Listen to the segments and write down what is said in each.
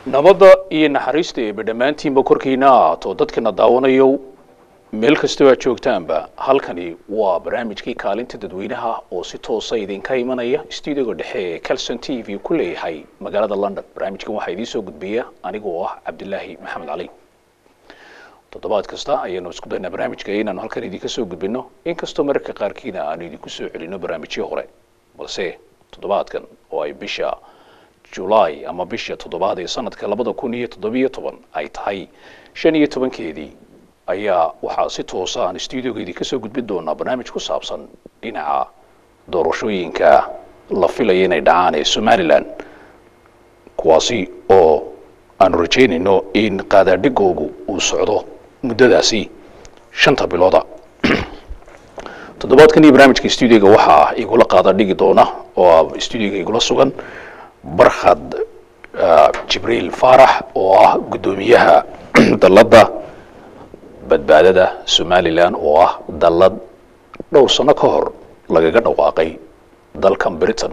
nabadda iyo naxariista eeba dhammaantiinba korkiina ahaato dadkana daawanayo meel kastoo aad joogtaanba halkani waa barnaamijkii kaalinta dadweynaha oo si toosa idinka imanaya stuudiyoga dhexe ee calson t v ku leeyahay magaalada london barnaamijkan waxaa idiin soo gudbiya anigoo ah cabdilaahi maxamed cali toddobaad kasta ayaanu isku daynaa barnaamijka inaanu halkan idinka soo gudbino inkastoo mararka qaarkiina aanu idinku soo celino barnaamijyo hore balse toddobaadkan oo ay bisha julaay ama bisha toddobaad ee sanadka labada kun iyo toddobiyo toban ay tahay shan iyo tobankeedii ayaa waxaa si toosa aan stuudioga idinka soo gudbin doonaa barnaamij ku saabsan dhinaca doorashooyinka la filaya inay dhacaan ee somalilan kuwaasi oo aanu rajaynayno in qaadaadhigoogu uu socdo muddadaasi shanta bilooda toddobaadkan iyo barnaamijka stuudioga waxaa igula qaada dhigi doona oo stuudioga igula sugan barkhad jibriil faarax oo ah guddoomiyaha dalladda badbaadada somalilan oo ah dallad dhowr sano ka hor lagaga dhawaaqay dalkan britain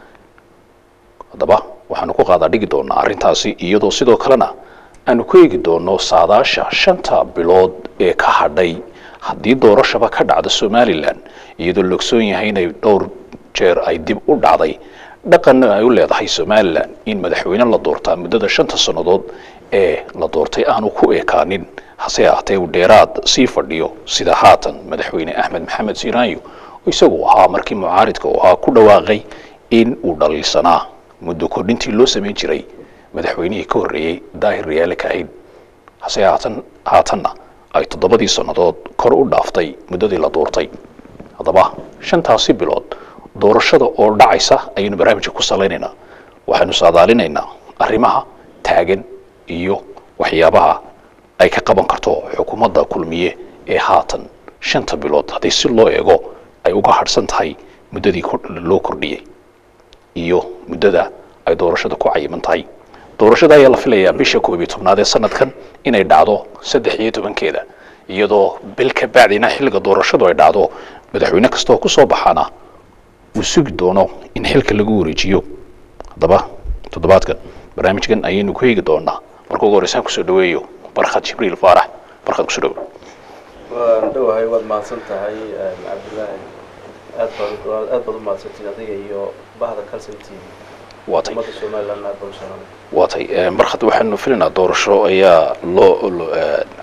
haddaba waxaanu ku qaadaa dhigi doonaa arrintaasi iyadoo sidoo kalena aanu ku eegi doono saadaasha shanta bilood ee ka hadhay haddii doorashaba ka dhacda somalilan iyadoo la ogsoon yahay inay dhowr jeer ay dib u dhacday dhaqanna ay u leedahay somalilan in madaxweyne la doortaa muddada shanta sannadood ee la doortay aanu ku ekaanin hase ahaatee uu dheeraad sii fadhiyo sida haatan madaxweyne axmed maxamed siiraanyo isagu ahaa markii mucaaridka uu ahaa ku dhawaaqay in uu dhaliilsanaa muddo kordhintii loo samayn jiray madaxweynihii ka horreeyey daahir riyaale kaahid hase haatan haatanna ay toddobadii sannadood kor u dhaaftay muddadii la doortay haddaba shantaasi bilood doorashada oo dhacaysa ayaynu barnaamijka ku salaynaynaa waxaynu saadaalinaynaa arrimaha taagan iyo waxyaabaha ay ka qaban karto xukuumadda kulmiye ee haatan shanta bilood haddii si loo eego ay uga hadhsan tahay muddadii loo kordhiyey iyo muddada ay doorashada ku cayiman tahay doorashada ayaa la filayaa bisha koob iyo tobnaad ee sanadkan inay dhacdo saddex iyo tobankeeda iyadoo bil ka bacdina xilliga doorashadu ay dhacdo madaxweyne kastaoo kusoo baxaana uu sugi doono in xilka lagu wareejiyo haddaba toddobaadkan barnaamijkan ayaynu ku eegi doonaa marka ugu horeysaan kusoo dhaweeyo barkhad jibriil faarax barkhad kusoo dhawo waan dhowahay waad mahadsan tahay cabdillaahi aad baad aad baad u mahadsantiin adiga iyo bahda calson t v waatay ummadda somaliland aad baan u salaamay waatay barkhad waxaanu filaynaa doorasho ayaa loo loo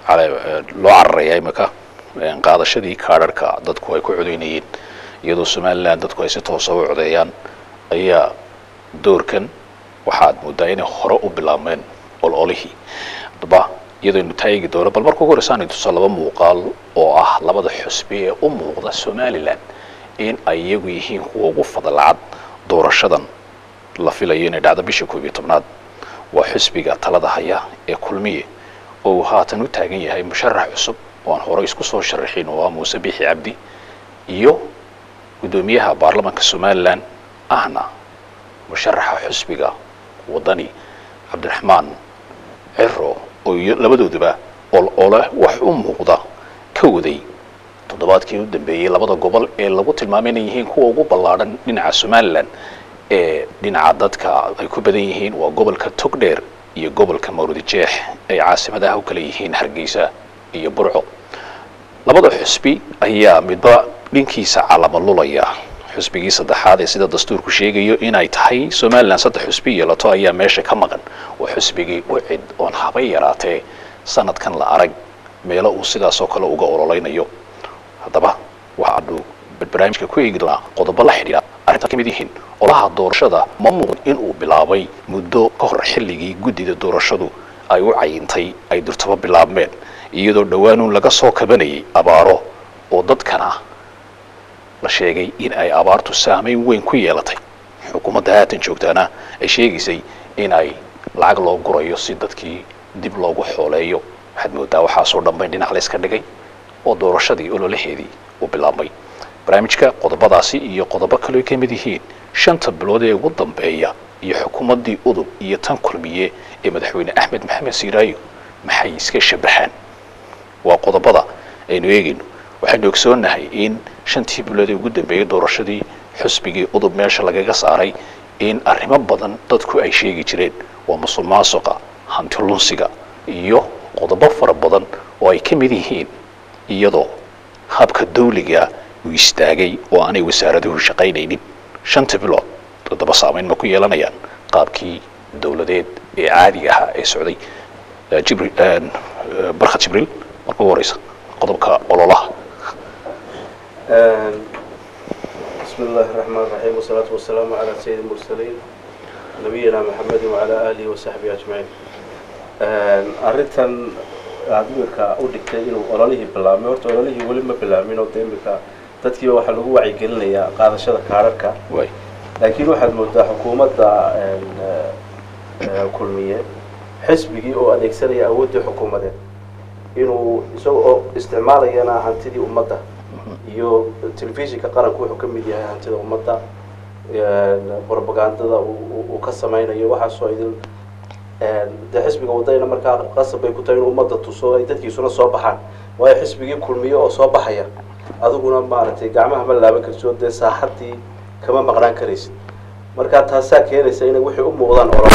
cararaya imika qaadashadii kaadharhka dadku ay ku codeynayeen iyadoo somalilan dadku ay si toosa u codeeyaan ayaa doorkan waxaad moodaa inay hore u bilaabmeen ololihii haddaba iyadooynu taagi doono bal marka ugu horeysaanay tusa laba muuqaal oo ah labada xusbi ee u muuqda somalilan in ay iyagu yihiin kuwa ugu fadlacad doorashadan la filayo inay dhacdo bisha koob iyo tobnaad waa xusbiga talada haya ee kulmiye oo uu haatan u taagan yahay musharax cusub oo aan horey isku soo sharaxin oo ah muuse biixi cabdi iyo guddoomiyaha baarlamanka somalilan ahna musharaxa xusbiga waddani cabdiraxmaan ciro oo labadooduba ol ole wax u muuqda ka waday toddobaadkii u dambeeyey labada gobol ee lagu tilmaamay inay yihiin kuwa ugu ballaadhan dhinaca somalilan ee dhinaca dadka ay ku badan yihiin waa gobolka togdheer iyo gobolka mawrodijeex ay caasimadaha u kala yihiin hargeysa iyo burco labada xusbi ayaa midba dhinkiisa calamalulaya xusbigii saddexaad ee sida dastuurku sheegayo inay tahay somalilan saddex xusbi yeelato ayaa meesha ka maqan waa xusbigii u cid oon habay yaraatee sanadkan la arag meelo uu sidaasoo kale uga ololeynayo haddaba waxaanu barnaamijka ku eegi doonaa qodobo la xidhiidha arrintaa kamid yihiin olaha doorashada ma muuqd inuu bilaabay muddo ka hor xilligii guddida doorashadu ay u cayintay ay durtaba bilaabmeen iyadoo dhowaanuun laga soo kabanayay abaaro oo dadkana la sheegay in ay abaartu saameyn weyn ku yeelatay xukuumadda haatan joogtaana ay sheegaysay in ay lacag loo gurayo si dadkii dib loogu xooleeyo waxaad moodaa waxaasoo dhanbayn dhinac la yska dhigay oo doorashadii ololaheedii uu bilaabmay barnaamijka qodobadaasi iyo qodobo kaleo ka mid yihiin shanta bilood ee ugu dambeeya iyo xukuumaddii udub iyo tan kulmiye ee madaxweyne axmed maxamed siiraayo maxay iska shabahaan waa qodobada aynu eegayno waxaynu ogsoonnahay in shantii bilood ee ugu dambeeyey doorashadii xusbigii udub meesha lagaga saaray in arrimo badan dadku ay sheegi jireen waa musuq maasuqa hanti lunsiga iyo qodobo fara badan oo ay ka mid yihiin iyadoo habka dawliga uu istaagay oo aanay wasaaraduhu shaqaynaynin shanta bilood todoba saameyn ma ku yeelanayaan qaabkii dowladeed ee caadiga ahaa ee socday jibril barkhad jibriil marka ugu horeysa qodobka ololaha بسم الله الرحمن الرحيم والصلاة والسلام على سيد المرسلين نبينا محمد وعلى آله وصحبه أجمعين arrintan aad imika u dhigtay inuu ololihii bilaabmay horta ololihii weli ma bilaamin oo de imika dadkiiba waxaa lagu wacyigelinayaa qaadashada kaararka way laakiin waxaad moodaa xukuumadda kulmiye xisbigii oo adeegsanaya awooddii xukuumadeed inuu isaga oo isticmaalayana hantidii ummadda iyo telefishinka qaranku wuxuu ka mid yahay hantida ummadda propagandada uu ka samaynayo waxaasoo idin dee xisbiga wadayna markaa qasab bay ku tahay inuu ummadda tuso ay dadkiisuna soo baxaan waayo xisbigii kulmiye oo soo baxaya adiguna maaragtay gacmaha ma laaban kartid oo dee saaxadii kama maqnaan karaysid marka taasaa keenaysa inay wixii u muuqdaan olo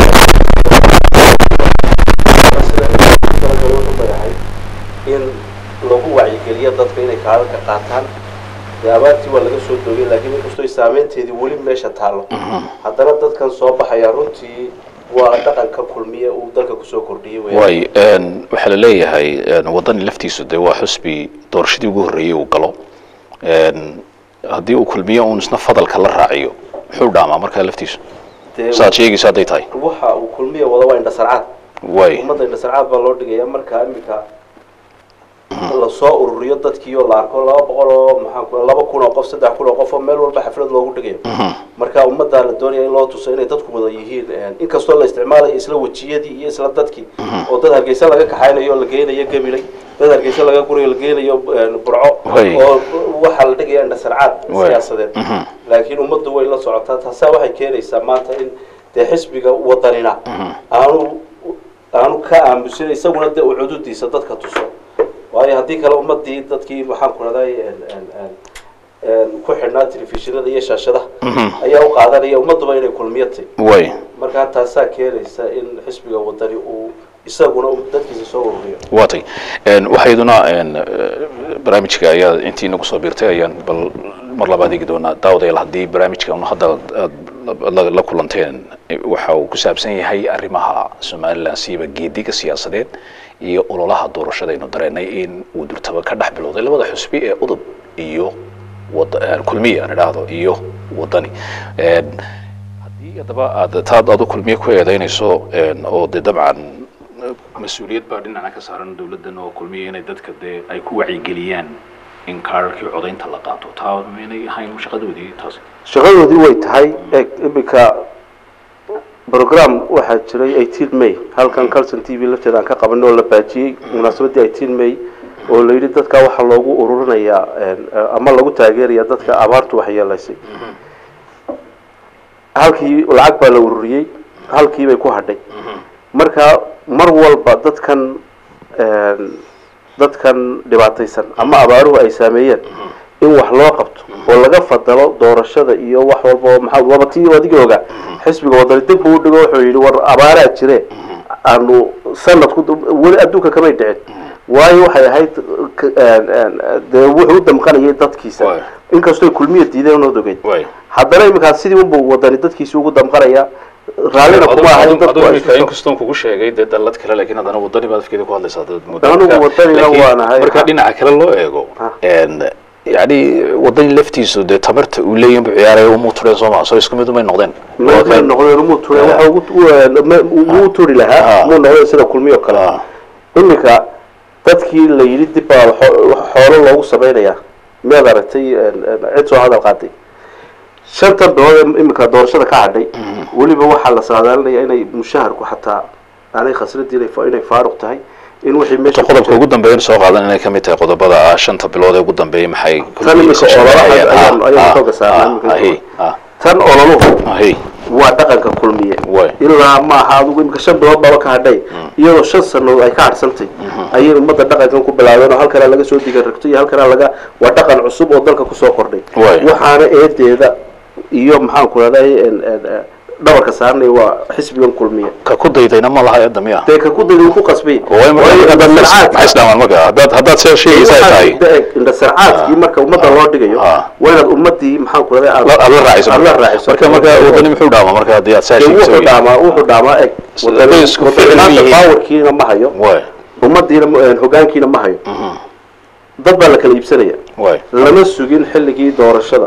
yahay in lagu wacyigeliyo dadka inay kaadadka qaataan dee abaartii waa laga soo doogay laakiin inkastoo saameynteedii weli meesha taallo haddana dadkan soo baxaya runtii waa dhaqanka kulmiye uu dalka kusoo kordhiyey weeyaan. way waxaa la leeyahay waddani laftiisu dee waa xusbi doorashadii ugu horreeyey uu galo haddii uu kulmiyo uun isna fadalka la raaciyo muxuu dhaamaa markaa laftiisu Dee saad sheegayso hadday tahay waxa uu kulmiye wada waa indhasarcaad way ummadda indhasarcaad baa loo dhigaya marka imika lasoo ururiyo dadkii oo la arko laba boqol oo maxaan ku laba kun oo qof saddex kun oo qof oo meel walba xaflad loogu dhigayo marka ummaddaa la doonaya in loo tuso inay dadku wada yihiin inkastoo la isticmaalayo isla wejiyadii iyo isla dadkii oo dad hargeysa laga kaxaynayo oo la geynayo gabilay dad hargeysa laga gurayo la geynayo burco Way. oo waxaa la dhigaya indhasarcaad Way. siyaasadeed Mhm. laakiin ummaddu way la socotaa taasaa waxay keenaysaa maanta in dee xisbiga wadanina aanu aanu ka aamusin isaguna dee uu cududiisa dadka tuso waayo haddii kale ummadii dadkii maxaan ku raday ku xidhnaa telefishinada iyo shaashadaha ayaa u qaadanaya ummadduba inay kulmiyatay way markaa taasaa keenaysa in xisbiga wadani uu isaguna uu dadkiisa soo ururiyo waatay waxayduna barnaamijka ayaa intii nagu soo biirtay ayaan bal mar labaad eegi doonaa daawadayaal haddii barnaamijka un hadda aad la- la kulanteen waxa uu ku saabsan yahay arrimaha somalilan siiba geediga siyaasadeed iyo ololaha doorashada aynu dareennay in uu durtaba ka dhex bilowday labada xusbi ee udub iyo wad- kulmiya aan idhaahdo iyo wadani haddii haddaba aad taad adu kulmiye ku eedeynayso oo dee dabcan mas-uuliyad baa dhinaca ka saaran dawladdan oo kulmiya inay dadka dee ay ku wacyigeliyaan in kaararkii codaynta la qaato taa maynay ahayn shaqadoodii taasi shaqadoodii way tahay eeg iminka program waxaa jiray eighteen may halkan calson t v lafteeda aan ka qabanay oo la baajiyey munaasabaddii eighteen may oo la yidhi dadka waxaa loogu ururinayaa ama lagu taageeraya dadka abaartu waxyeelaysay halkii lacag baa la ururiyey halkii bay ku hadhay marka mar walba dadkan dadkan dhibaataysan ama abaaruhu ay saameeyeen in wax loo qabto oo laga fadalo doorashada iyo wax walba oo maxaa waba tii adiga oga xisbiga wadani dib uu dhigo wuxuu yidhi war abaaraa jire aanu sanadku weli adduunka kamay dhicin waayo waxay ahayd k- dee wuxuu u damqanayay dadkiisa Waay. inkastoo kulmiya diideen ood ogeyd way haddana iminkaas sidii unbuu wadani dadkiisa ugu damqanaya raallina kuma ahayn dadku ay isku soo- inkastoon kugu sheegay dee dallad kale laakiin haddana wadani baad afkeeda ku hadlaysaa dad muddo Anigu marka- wadanina laakiin waan ahay. marka dhinaca kale loo eego Ha. yani wadani laftiisu dee tamarta uu leeyahin bu ciyaaraya umuu tureen soo maa soo isku mid umay noqdeen ma may noqdeen umuu ture Ah. waxa ugu u- ma- ugu turi lahaa Ah. muu noqdeen sida kulmiyo kale Ah. iminka dadkii la yidhi dib baa xo- xoolo loogu samaynayaa miyaad aragtay cid soo hadal qaaday shanta bilood ee iminka doorashada ka hadhay weliba waxaa la saadaalinaya inay mushaharku xataa aanay khasradii inay fa- inay faaruq tahay in wixii meesha ku qodobka jira- ugu dambeeya soo qaadan inay kamid tahay qodobada ah shanta bilood ee ugu dambeeyay maxay Tan iminka ololaha ayaan- ayaan xooga saarnaa iminka. ahi tan ololuhu ahi waa dhaqanka kulmiye way ilaa maaha adigu imika shan bilood baba ka hadhay iyadoo shan sano ay ka hadhsantay ayay ummadda dhaqankan ku bilaabeen oo halkana laga soo diga ragto iyo halkana laga waa dhaqan cusub oo dalka kusoo kordhay Waay. waxaana eedeeda iyo maxaan ku rahday dhabarka saaranaya waa xisbigan kulmiya ka ku daydayna ma laha eedda miya dee ka ku dayda ku qasbay way maxay isdhaamaan marka haddaad haddaad see sheegaysa ay tahay indhasarcaadkii marka ummadda loo dhigayo Ah. waa inaad ummadii maxaan ku raday la la raaciso aad la raaciso marka marka wadani muxuu dhaamaa marka haddii aad saa Dee sheegaysa wuxuu dhaamaa wuxuu dhaamaa eg Hadday isku ficil wadanimaanta yihiin. powerkiina ma hayo way ummadiina ma- hogaankiina ma hayo dad baa la kala iibsanaya way lama sugin xilligii doorashada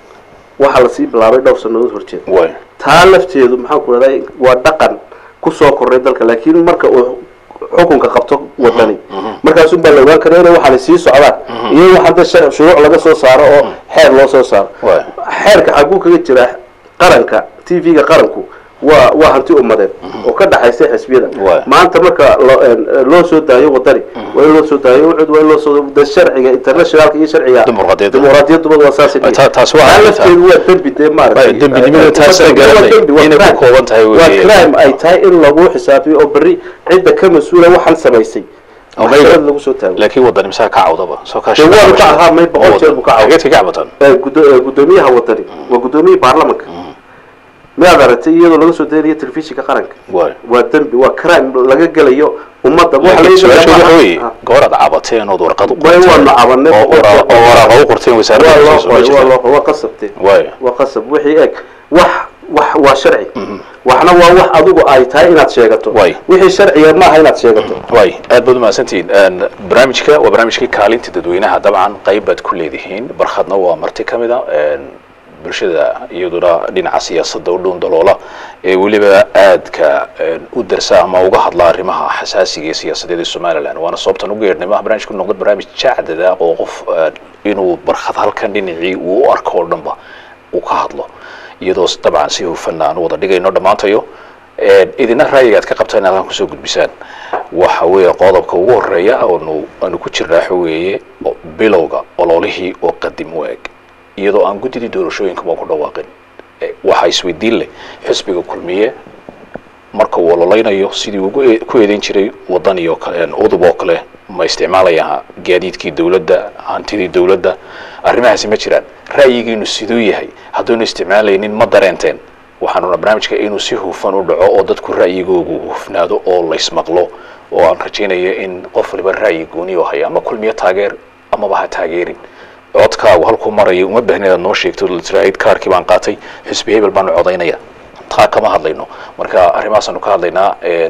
waxaa lasii bilaabay dhowr sannadood horjeed way taa lafteedu maxaan ku rahday waa dhaqan kusoo korray dalka laakiin marka uu xukunka qabto wadani markaasun baa la ogaan kara inay waxaana sii socdaan iyo waxaan dee sha- shuruuc laga soo saaro oo xeer loo soo saaro Waay. xeerka xaguu kaga jira qaranka t v-ga qaranku waa waa hanti ummadeed oo ka dhaxaysa xisbiyada Waay. maanta marka loo een, loo soo daayo wadani waa in loo soo daayo ucud waa in loo soo de sharciga internationalka iyo sharciga Dimuqraadiyadda. dimuqraadiyaduba waa saas Ta- taas waa taa arrinta. lafteedu waa dembi dee maaragtay Waay, dembinimada taas ay Waa garanay dembi, waa inay ku crime. kooban tahay waa weeye. crime ay tahay in lagu xisaabiyo oo berri cidda ka mas-uula waxaan samaysay Ama maxkamad iyaga. lagu soo taago laakiin wadani misaa ka cawdaba soo ka Dee waa ka ahaa, may boqol jeer buu ka cawday. xageedka ka cabatan Ee, gudo- ee, guddoomiyaha wadani waa guddoomiyihii baarlamanka miyaad aragtay iyadoo laga soo daynayo telefishinka qaranka way waa dembi waa crime laga gelayo ummadda waxa laakiin laga su-aashu gelayaa waxa maaha- weeye Ah. goboraad cabateen ood warqad u Way waa la cabanay. oo wara- oo waraaqa u qorteen wasaaradda waa loo xusuus ma qoray waa jirta loo qoray waa qasabtee way waa qasab wixii eg wax wax waa sharci waxna waa wax adigu ay tahay inaad sheegato Waay. wixii sharciga maaha inaad sheegato way aad baad umahadsantihiin Een, barnaamijka waa barnaamijkii kaalinta dadweynaha dabcan qayb baad ku leedihiin barkhadna waa marti ka mid a een, bulshada iyaduna dhinaca siyaasadda u dhuun daloola ee weliba aadka een, u darsa ama uga hadla arrimaha xasaasiga ee siyaasadeed ee somaliland waana sababtan ugu yeedhnay maha barnaamijku noqdo barnaamij jacdada oo qof een, inuu barkhad halkan dhinacii uu u arko oo dhanba uu ka hadlo iyadoo s- dabcan si hufan aan u wada dhigayno dhammaantayo Een, idina ra'yiga aad ka qabtaan inaad halkan kusoo gudbisaan waxa weeye qodobka ugu horeeya oonu aanu ku jirnaa waxa weeye o- bilowga ololihii oo qadim u eg iyadoo aan guddidii doorashooyinkaba ku dhawaaqin E, waxaa isweydiin leh xisbiga kulmiye marka uu ololeynayo sidii ugu e- ku eedeyn jiray wadan iyo kale een, udub oo kale ma isticmaalaya gaadiidkii dowladda hantidii dowladda arrimahaasi ma jiraan ra'yigiinu siduu yahay hadduunu isticmaalaynin ma dareenteen waxaanuna barnaamijka inuu si hufan u dhaco oo dadku ra'yigoogu hufnaado oo laysmaqlo oo aan rajaynaya in qof waliba ra'yi gooni oo haya ama kulmiyo taageer amaba ha taageerin codkaagu halkuu maraya uma baahni inaad noo sheegto tiraahid kaarkii baan qaatay xisbi hebel baanu codaynaya taa kama hadlayno marka arrimahaasanu ka hadlaynaa een,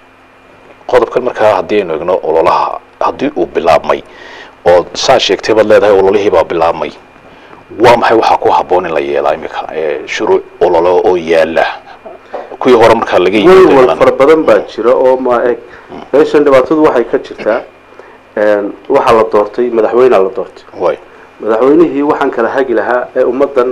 qodobkan markaa haddii aynu egno ololaha haddii uu bilaabmay oo saa sheegtay baad leedahay ololihii baa bilaabmay waa maxay waxaa ku habboon in la yeelaa imika ee shuruuc ololo oo yaala kuwii hore markaa laga yimid walwal fara badan baa jira oo ma eg meeshan dhibaatadu waxay ka jirtaa een, waxaa la doortay madaxweynea la doortay way madaxweynihii waxaan kala hagi lahaa ee ummaddan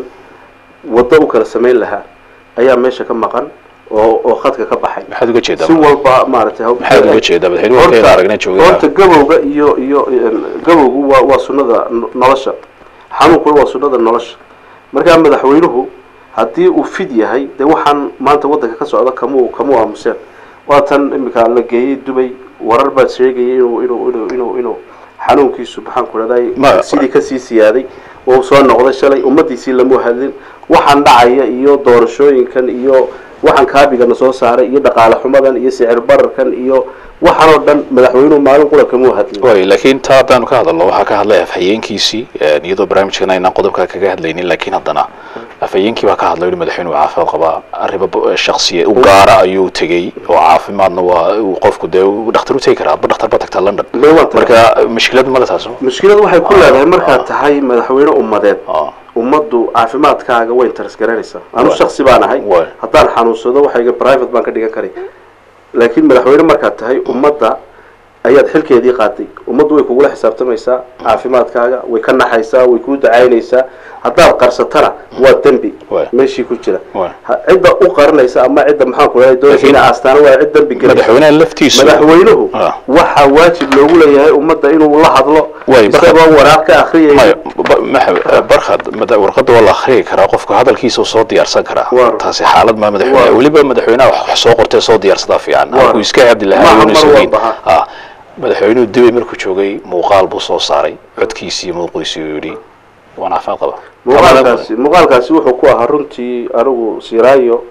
waddo u kala samayn lahaa ayaa meesha ka maqan oo oo khadka ka baxay maxaad uga jeedaa si walba maaragtay ha- maxaad uga jeedaa madaxweynuhu Horta- halkeeda aragnay joogay horta gabowga iyo iyo een, gabowgu waa waa sunnada no- nolosha xanuunkuna waa sunnada nolosha markaa madaxweynuhu haddii uu fid yahay dee waxaan maanta waddanka ka socda kamuu kamuu aamuseen waa tan imika la geeyey dubay warar baad sheegayay inuu inuu inuu inuu inuu xanuunkiisu maxaan ku Ma- dhahday sidii kasii siyaaday oo soo noqday shalay ummadiisii lamu hadlin waxaan dhacaya iyo doorashooyinkan iyo waxaan kaabigana soo saaray iyo dhaqaale xumadan iyo sicir bararkan iyo waxaan oo dhan madaxweynuhu maalin qura kamuu hadlin way laakiin taa haddaanu ka hadalno waxaa ka hadlay afhayeenkiisii een, iyadoo barnaamijkan aynaan qodobkaa kaga hadlaynin laakiin haddana afhayeenkii baa ka hadlay in madaxweynuhu caafimaad qabaa arrimo bo- shakhsiya u gaara ayuu tegey oo caafimaadna waa uu qofku dee uu dhakhtar u tegi karaa adba dhakhtar ba tagtaa london May waan tahay. marka mushkilad male taas mushkiladu waxay ku leedahay markaad tahay madaxweyne ummadeed Ah. ummaddu caafimaadkaaga way interes garanaysaa anu Waay. shaksi baan ahay Waay. haddaan xanuunsado waxayga private baan ka dhigan karay laakiin madaxweyne markaad tahay ummadda ayaad xilkeedii qaaday ummaddu way kugula xisaabtamaysaa caafimaadkaaga way ka naxaysaa way kuu dacaynaysaa haddaad qarsatana waa dembi Waay. meeshii ku jira Waay. Ha- cidda u qarinaysa ama cidda maxaan ku leeyahay doonaysa Laakiin- inay aastaana waa cid dembi gelaysa madaxweynaha laftiisu madaxweynuhu Ah. waxaa waajib loogu leeyahay ummadda inuu la hadlo Waay, barka- isagoo waraaq ka akhriyaya maya ba- maxa- barkhad mada- warqadda waa la akhriyi karaa qofku hadalkiisa uu soo diyaarsan karaa Waa. taasi xaalad maa madaxweyne Waa. weliba madaxweynaha wax wax soo qortee soo diyaarsadaa fiican Waa. halkuu iska hadli lahaa Maaha yuuna mar sugayn walba, Ah, madaxweynuhu dibay markuu joogay muuqaal buu soo saaray codkiisii muuqiisii uu yidhi waan caafimaad qaba muuqaalkaasi muuqaalkaasi wuxuu ku ahaa runtii anigu siraayo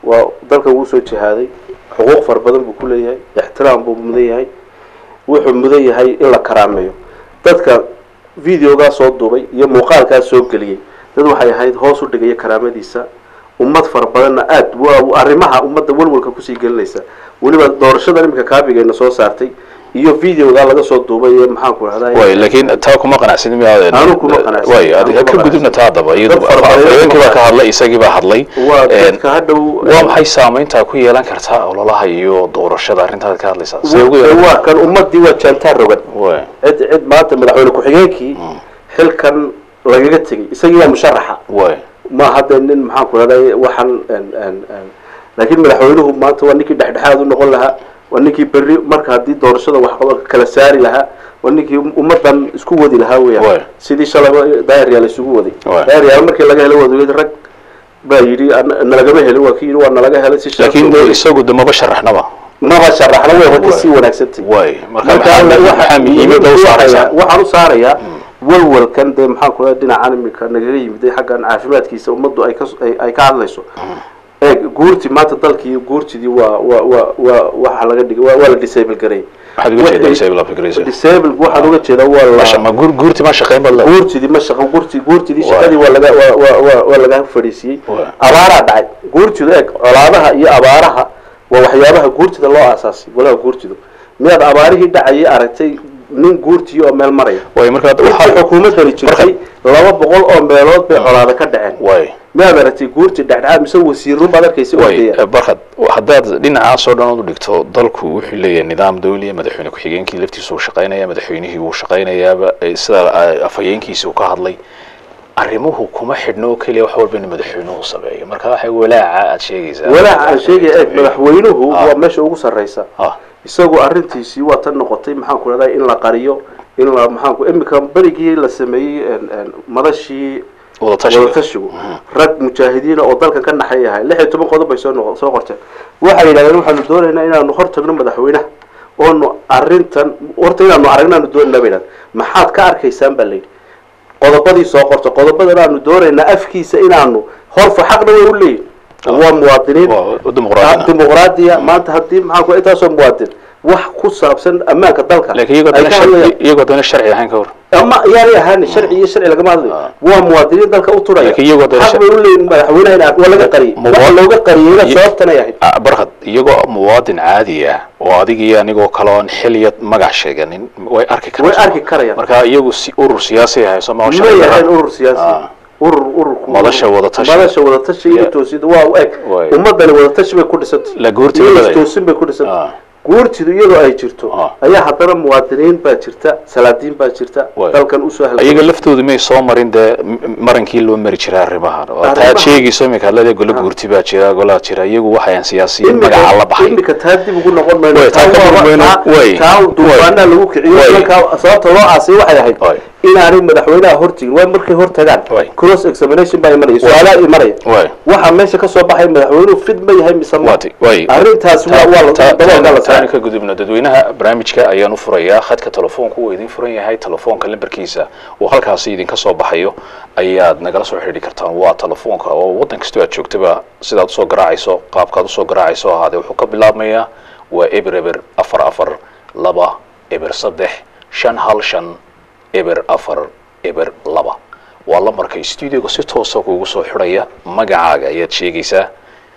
waa dalkan wuu soo jihaaday xuquuq fara badan buu ku leeyahay ixtiraam buu mudan yahay wuxuu mudan yahay in la karaameeyo dadka videogaa soo duubay iyo muuqaalkaa soo geliyey dad waxay ahayd hoos u dhigaya karaamadiisa ummad fara badanna aad waa arrimaha ummadda walwalka kusii gelinaysa weliba doorashada iminka kaabigayna soo saartay iyo videogaa laga soo duubay ee maxaanku rahdaa way laakiin taa kuma qanacsanin miyaa Anu kuma qanacsanin. way Anu kuma ka gudubna taa haddaba iyadu Dad fara badan- afhayeenkii baa ka hadlay isagii baa hadlay waa Een, dadka hadhow waa maxay saamaynta ku yeelan kartaa ololaha iyo doorashada arrintaad ka hadlaysaa see ugu yeelan waa kan ummadii waa jaantaar rogan way cid cid maanta madaxweyne ku-xigeenkii xilkan lagaga tegay isagii waa musharaxa way ma hadda nin maxaan ku rahday waxaan en- en- en- laakiin madaxweynuhu maanta waa ninkii dhexdhexaad u noqon lahaa waa ninkii berri marka haddii doorashada wax kala saari lahaa waa ninkii ummadan isku wadi lahaa Waay. weya sidii shalaba daayaryaal isugu waday Waay. daayaryaal markii laga helo wadaweyad rag baa yidhi "An- nalagama helin waa kii yidhi waa nalaga helay si sharaf laakiin loo- isagu de maba sharaxnaba maba sharaxna way wada Waay. sii wanaagsantay way marka marka maxaa waxa- maxaa muhiimadda u saaraysaa waxaan u saarayaa walwalkan dee maxaan ku leeyahay dhinacan imika nagaga yimiday xaggan caafimaadkiisa ummaddu ay ka ay- ay ka hadlayso eeg guurti maanta dalkii guurtidii waa waa waa waa waxa laga dhigay waa waa la disable gareeyay waxaad uga jeedaa disable application disable waxaan uga jeedaa waa Masha- la ma guur- guurti ma shaqayn baad leedahay guurtidii ma shaqo guurti guurtidii Waay. shaqadii waa laga waa waa waa waa laga fadhiisiyey Waay. abaaraa dhacay guurtidu eeg colaadaha iyo abaaraha waa waxyaabaha guurtida loo aasaasay walaha guurtidu miyaad abaarihii dhacayay aragtay nin guurtiyo oo meel maraya way marka waxay waxaa xukuumaddani jirtay laba boqol oo meelood bay colaada ka dhaceen way miyaad aragtay guurti dhexdhexaad mise wasiirun baad arkaysa way ordaya barkad haddaad dhinacaas oo dhan u dhigto dalku wuxuu leeyahay nidaam dawliya madaxweyne ku-xigeenkii laftiisa uu shaqaynaya madaxweynihii wuu shaqaynayaaba eh, sida ah, afhayeenkiisa uu ka hadlay arrimuhu kuma xidhno oo keliya wax walba in madaxweynuhu sameeyo marka waxay walaaca aad sheegaysaa walaaca aan sheegaya eeg madaxweynuhu Ah. waa meesha ugu sarraysa ah isagu arrintiisii waa tan noqotay maxaan ku rahdaa in la qariyo in la maxaan ku imika berigii la sameeyey en- en madashii wadatashiga wadatashigu rag mujaahidiina oo dalkan ka naxay ahay lix iyo toban qodob bay soo noqo soo qorteen waxay yidhahdeen waxaanu doonaynaa inaanu hor tagno madaxweynaha oonu arrintan horta inaanu aragnaanu doonayna bay yidhahdeen maxaad ka arkaysaan baa layidhi qodobadii soo qorta qodobadan aanu doonaynaa afkiisa inaanu horfa xaqna way u leeyihin waa muwaadiniin waa dimuqraadina dimuqraadiya maanta haddii maxaan ku intaasoo muwaadin wax ku saabsan ammaanka dalka laakiin iyagoo ay dana ka sharci hadlayaan iyagoo dana sharci ahayn ka hor ama yaanay ahaani sharci iyo sharci lagama hadlayo waa muwaadiniin dalka u turaya Laakiin iyagoo dana xaq bay u leeyihin madaxweynaha in ar- waa laga qariyay Muwa- waxa looga qariyeyna Ye- sababtanay ahayd Ah, barkad iyagoo muwaadin caadi ah oo adigii anigoo kale oon xiliya magac sheeganin way arki karaan way arki karayaan marka iyagu si urur siyaasi ah hayso ma ma yahayn urur siyaasi Ah. urur ururku Madasha wadatashi. madasha wadatashi iyo Yeah. toosida waa u eg Way. ummadani wadatashi bay ku dhisantay La guurtida iyo badaya. toosin bay ku dhisantay Ah. guurtidu iyadoo ay jirto Ah. ayaa haddana muwaadiniin baa jirta salaadiin baa jirta Way. dalkan usoo halgamay. iyaga laftoodu may soo marin dee m- marankii loo mari jiray arrimahan oo taad Arrimaha- sheegayso iminka hadlade golo guurti baa jira golaa jira iyagu waxayan siyaasiyiin Imika- magaca la baxay imika taa dib ugu noqon mayno Way, taa Taa ka waa- noqon mayno. taa- Way. taa duufaanaa lagu kiciyo Way. markaa sababta loo aasay waxay ahayd Way. inaanay madaxweynaha hortigin waa markay hor tagaan Way. cross examination baa imanaya su-aalaa imanaya Way. waxaa meesha ka soo baxay madaxweynuhu fid ma yahay mise ma Waati- way. arrintaas waa waa la daboolka la taani saaray ka gudubno dadweynaha barnaamijka ayaan u furayaa khadka telefoonka uu idin furan yahay telefoonka lambarkiisa uu halkaasi idinka soo baxayo ayaad nagala soo xidhiidhi kartaan waa telefoonka oo waddan kastoo aad joogtaba sidaad usoo garaacayso qaabkaad usoo garaacayso ahaadee wuxuu ka bilaabmayaa waa eber eber afar afar laba eber saddex shan hal shan eber afar eber laba waa lambarka studioga si toosa kuugu soo xidhaya magacaaga ayaad sheegaysaa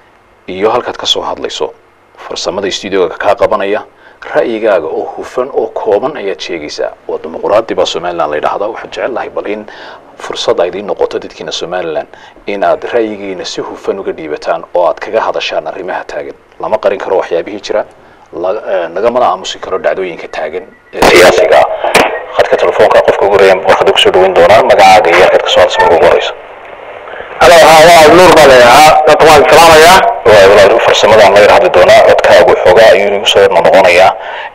iyo halkaad ka soo hadlayso farsamada studioga kaa qabanaya ra'yigaaga oo hufan oo kooban ayaad sheegaysaa waa dimuqraadi baa somalilan la yidhaahdaa waxaan jecel lahay bal in fursad ay idiin noqoto dadkiina somalilan in aad ra'yigiina si hufan uga dhiibataan oo aad kaga hadashaan arrimaha taagan lama qarin karo waxyaabihii jira la- eh, lagamana aamusi karo dhacdooyinka taagan ee siyaasiga ah khadka telefoonka qofka ugu horeeya warqada kusoo dhaweyn doonaa magacaaga iyo halkaad kasoo hadlaysa marka ugu horeysa halo haa waa nuur baa leeyahaa dadka waan salaamayaa waay walaal farsamadaan laga hadli doonaa codkaagu xoogaa ayuu inagu soo noqonayaa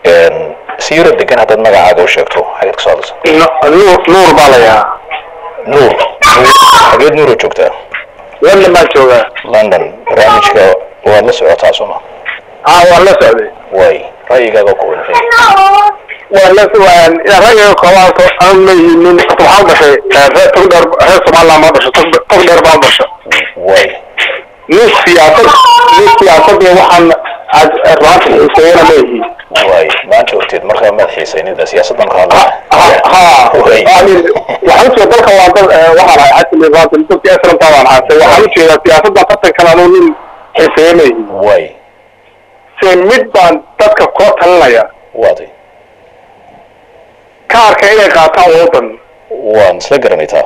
si yaro degan haddaad magacaaga u sheegto xageed kasoo hadlaysa Nu- nuur nuur baa leeyahaa nuur xageed nuuro joogtaa london baan joogaa london barnaamijka waad la socotaa sooma haa waan la socday waay ra'yigaaga ku wanaagsan waan la waan ragga koobaanto aan leeyinin waxaan dhashay reer tog dheer reer somaliland baan dhashay tog tog dheer baan dhashay waay nin siyaasad nin siyaasad iyo waxaan aad ruanta xiiseeyana ma yihiin waay maanta horteed markaa maad xiisaynida siyaasaddan ka hadlaya ha Way. yani waxaan ujeeda dalka waa dal eh, waxaan ahay xasili ruanta dadki esranta waan haastay waxaan ujeedaa siyaasadda qatankan anuu nin xiiseeya ma yihiin waay se mid baan dadka kula talinaya waatay kaarka inay qaataan wadan waan isla garanay taa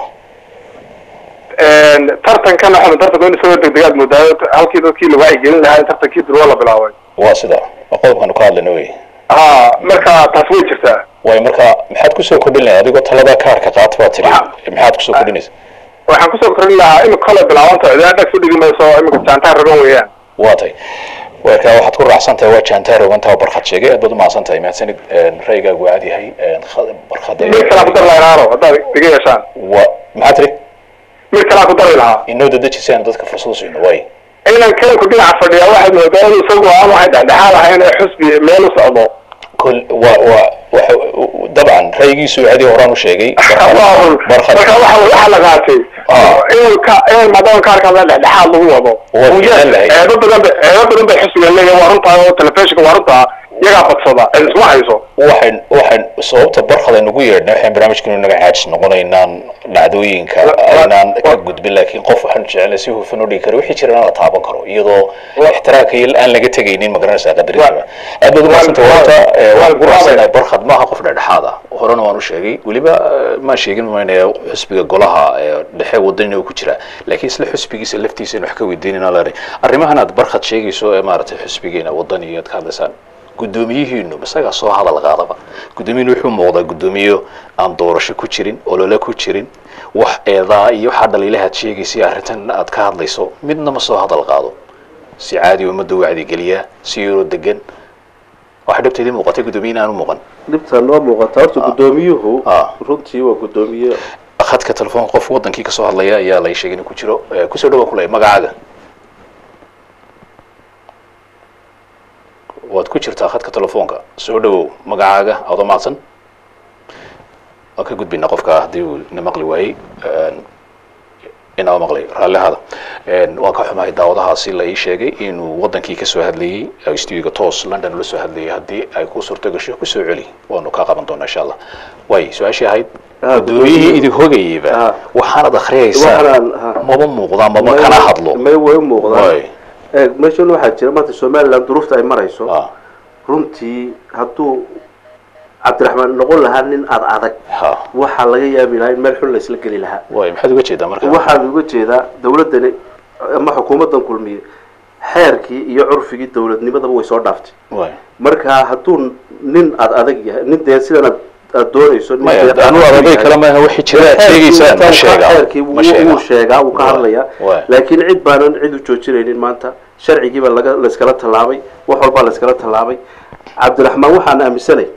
tartankan waxaa tartanka in soo degdegaad moodaa halkii dadkii lagu wacyigelin lahaa in tartankii durwa la bilaabay waa sida waa qodobkaanu ka hadlayna wey ha marka taas way jirtaa waay marka maxaad kusoo kordhin lahayd adigoo taladaa kaarka qaata baa tiri Waxa- maxaad kusoo kordhinaysa waxaan kusoo korin lahaa imika kole bilaabanta cidaa dhag su dhigi mayso imika jaantaa raban weeyaan waatay marka waxaad ku raacsan tahay waa jaantaar ogantaa barkhad sheegay aad baad umahadsan tahay mahadsanid ra'yigaagu aad yahay barkhad mid kalaa ku dari lahaa inaaro haddaad iga yeeshaan waa maxaa tiri mid kalaa ku dari lahaa inoo dadejisaan dadka fursad u siino waay inan kalanku dhinaca fadhiya waxaad moodaa inuu isagu aan waxay dhexdhexaad ahayn ee xusbi meel u socdo kol waa waa waxa dabcan ra'yigiisu adii horaan u sheegay waa run barkhad marka waxa waxa la qaatay Ah. in ka in maadaama kaarka la dhexdhexaad lagu wado Waa Uu fiican yahay, lahayd. eedo badan ba- eedo badan bay xusbiga leeyahay waa runtaa oo telefishinka waa runtaa iyagaa badsada cid isma hayso waxaan waxaan sababta barkhad aynu ugu yeedhnay waxaan barnaamijkeenu naga caajis noqonaynaan dhacdooyinka Wa- wa- aynaan ka wa- gudbin laakiin qof waxaan jecelnay si hufan u dhigi karo wixii jirana la taaban karo iyadoo ixtiraamka iyo aan laga tegaynin magaranaysaa qadarinta Wa- aad baad umahadsanta wa- horta eh, wa- waan ku wa- raacsanahay barkhad maaha qof dhexdhexaad ah horena waan u sheegay weliba eh, maan sheegin maynaya xusbiga golaha ee dhexe wadanina uu ku jira laakiin isla xusbigiisa laftiisa in wax ka weydiinayna leenahay arrimahan aad barkhad sheegayso ee maaragtay xusbigeena wadan iyo aad ka hadlaysaan guddoomiyihiinu isagaa soo hadal qaadaba guddoomiyihinu wuxuu muuqdaa guddoomiye aan doorasho ku jirin olole ku jirin wax eedaa iyo waxaa dhaliilahaad sheegaysay arrintan aad ka hadlayso midna ma soo hadal qaado si caadi ummadda u wacdigeliyaa si yaroo degan waxa dhabteedii muuqatay guddoomiyihin aan u muuqan dhibta noo muuqata horta guddoomiyuhu Ah. runtii waa guddoomiye khadka telefoon qof wadankii kasoo hadlaya ayaa lay sheegay inuu ku jiro Eh, kusoo dhawaan kulay magacaaga waad ku jirtaa khadka telefoonka soo dhawow magacaaga aad umahadsan waan ka gudbaynaa qofka haddii uu na maqli waayey inaa maqlay raalli ahaada waan ka xumahay daawadahaasi la ii sheegay inuu wadankii kasoo hadlayey studiga toos london ula soo hadlayay haddii ay ku suurto gasho kusoo celi waanu kaa qaban doonaa insha allah way su-aashii ahayd Ah, gudoomiyihii idin hogayeyba Ah. waxaanad akhriyaysaa Waxaan- ah. maba muuqdaan maba kana hadlo may way u muuqdaan Way. eeg meeshan waxaa jira maanta somaliland duruufta ay marayso Ah, runtii hadduu cabdiraxmaan noqon lahaa nin ad adag ha waxaa laga yaabi lahaa in meel xun la isla geli lahaa way maxaad uga jeedaa marka waxaan uga jeedaa dawladdani ama xukuumaddan kulmiye xeerkii iyo curfigii dawladnimadaba way soo dhaaftay way marka hadduu nin ad adag yahay nin dee sidan aad aad doonayso nin maya dee anu adag adaday yahay. kale maaha wixii jira aad sheegaysaan ma sheegaa xeerkii ma wuu sheegaa wuu sheegaa wuu ka Waay, hadlayaa waay. laakiin cid baanan cid u joojinaynin maanta sharcigiiba laga layskala tallaabay wax walbaa layskala tallaabay cabdiraxmaan waxaan aaminsanay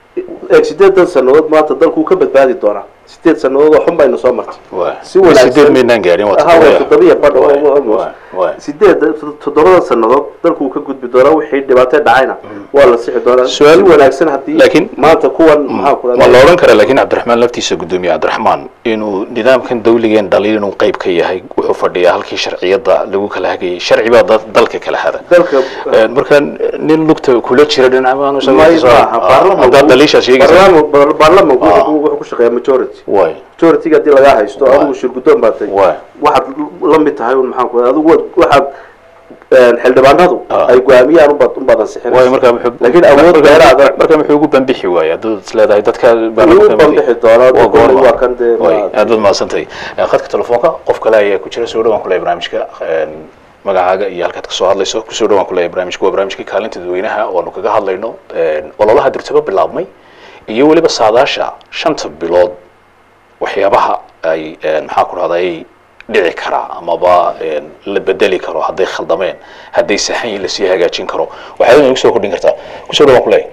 eeg sideedan sannadood maanta dalkuu ka badbaadi doonaa sideed sannadood oo xun bayna soo martay Waay. si wanaagsan sideed maynaan gaarin waa Aha, waa toddoba. toddobiya badh oo- Waay, oo- almost. waay, waay. sideed toddobada sannadood dalkuu ka gudbi doonaa wixii dhibaato dhacayna waa la sixi doonaa Su'aal- si wanaagsan haddii laakiin- maanta kuwan maxaa ku ma la odhan kara laakiin cabdiraxmaan laftiisa guddoomiye cabdiraxmaan inuu nidaamkan dawligeen dhaliil inuu qayb ka yahay wuxuu fadhiyaa halkii sharciyada lagu kala hagayay sharci baa dad- dalka kala hada dalka Eh, marka nin lugta kula jira dhinacamaan may maaha baarlamanku haddaad dhaliishaas sheegaysa baarlaman- baar- baarlamanku Ah. wuxuu wuxuu ku shaqeeyaa majority way majority-ga haddii lagaa haysto Waay. adigu shir guddoon baa tahay Waay. waxaad la mid tahay un maxaan ku adigu waad- waxaad een, xildhibaanadu Ah. ay go-aamiyaan unbaad unbaad way ansixinaysa marka muxuu laakiin awood marka- dheeraada marka muxuu ugu bambixi waayey haddaad is leedahay dadka Wuu u bambixi doonaa, Waa goorma? waa kan dee Way, ma- aad baad mahadsantahay Eh, khadka telefoonka qof kale ayaa ku jira soo dhawaan kuleh barnaamijka een, magacaaga iyo halkaad kasoo hadlayso kusoo dhawaan kuleh barnaamijka waa barnaamijkii kaalinta dadweynaha oonu kaga hadlayno een, ololaha dirtaba bilaabmay iyo weliba saadaasha shanta bilood waxyaabaha ay een, maxaa ku dhahday dhici karaa amaba een, la bedeli karo hadday khaldameen hadday saxan yihiin lasii hagaajin karo waxaad inagu soo kordhin kartaa kusoo dhawaan kuleh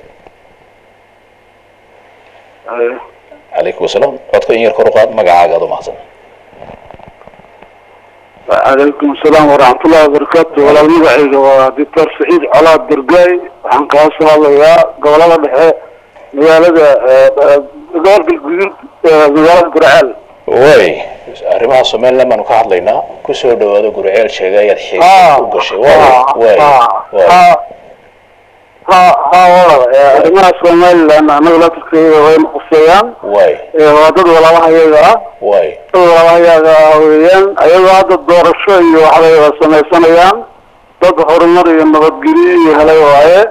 calaykum wasalaam codka in yar kor u qaad magacaaga aad u mahadsan calaykum asalaam waraxmatullahi wabarakaatu walaal magacayga waa doctor saciid colaad dergay waxaan kaa soo hadlayaa gobolada dhexe magaalada gobolka guduud magaalada gurceel way arrimaha arrimaha somaliland baanu ka hadlaynaa kusoo dhawaado guriceel sheegay ayaad xiisa Ah, u gashay ah, waay waay ah, waay ah, ha ha walaal ee, arrimaha somaliland anaga laftirkeeda wayna quseeyaan waay ee, waa dad walaalahayaga ah waay dad walaalahayaga ah weeyaan ayagoo hadda doorasho iyo waxbay wada samaysanayaan dad horumar iyo nabadgelyo iyo helay waaye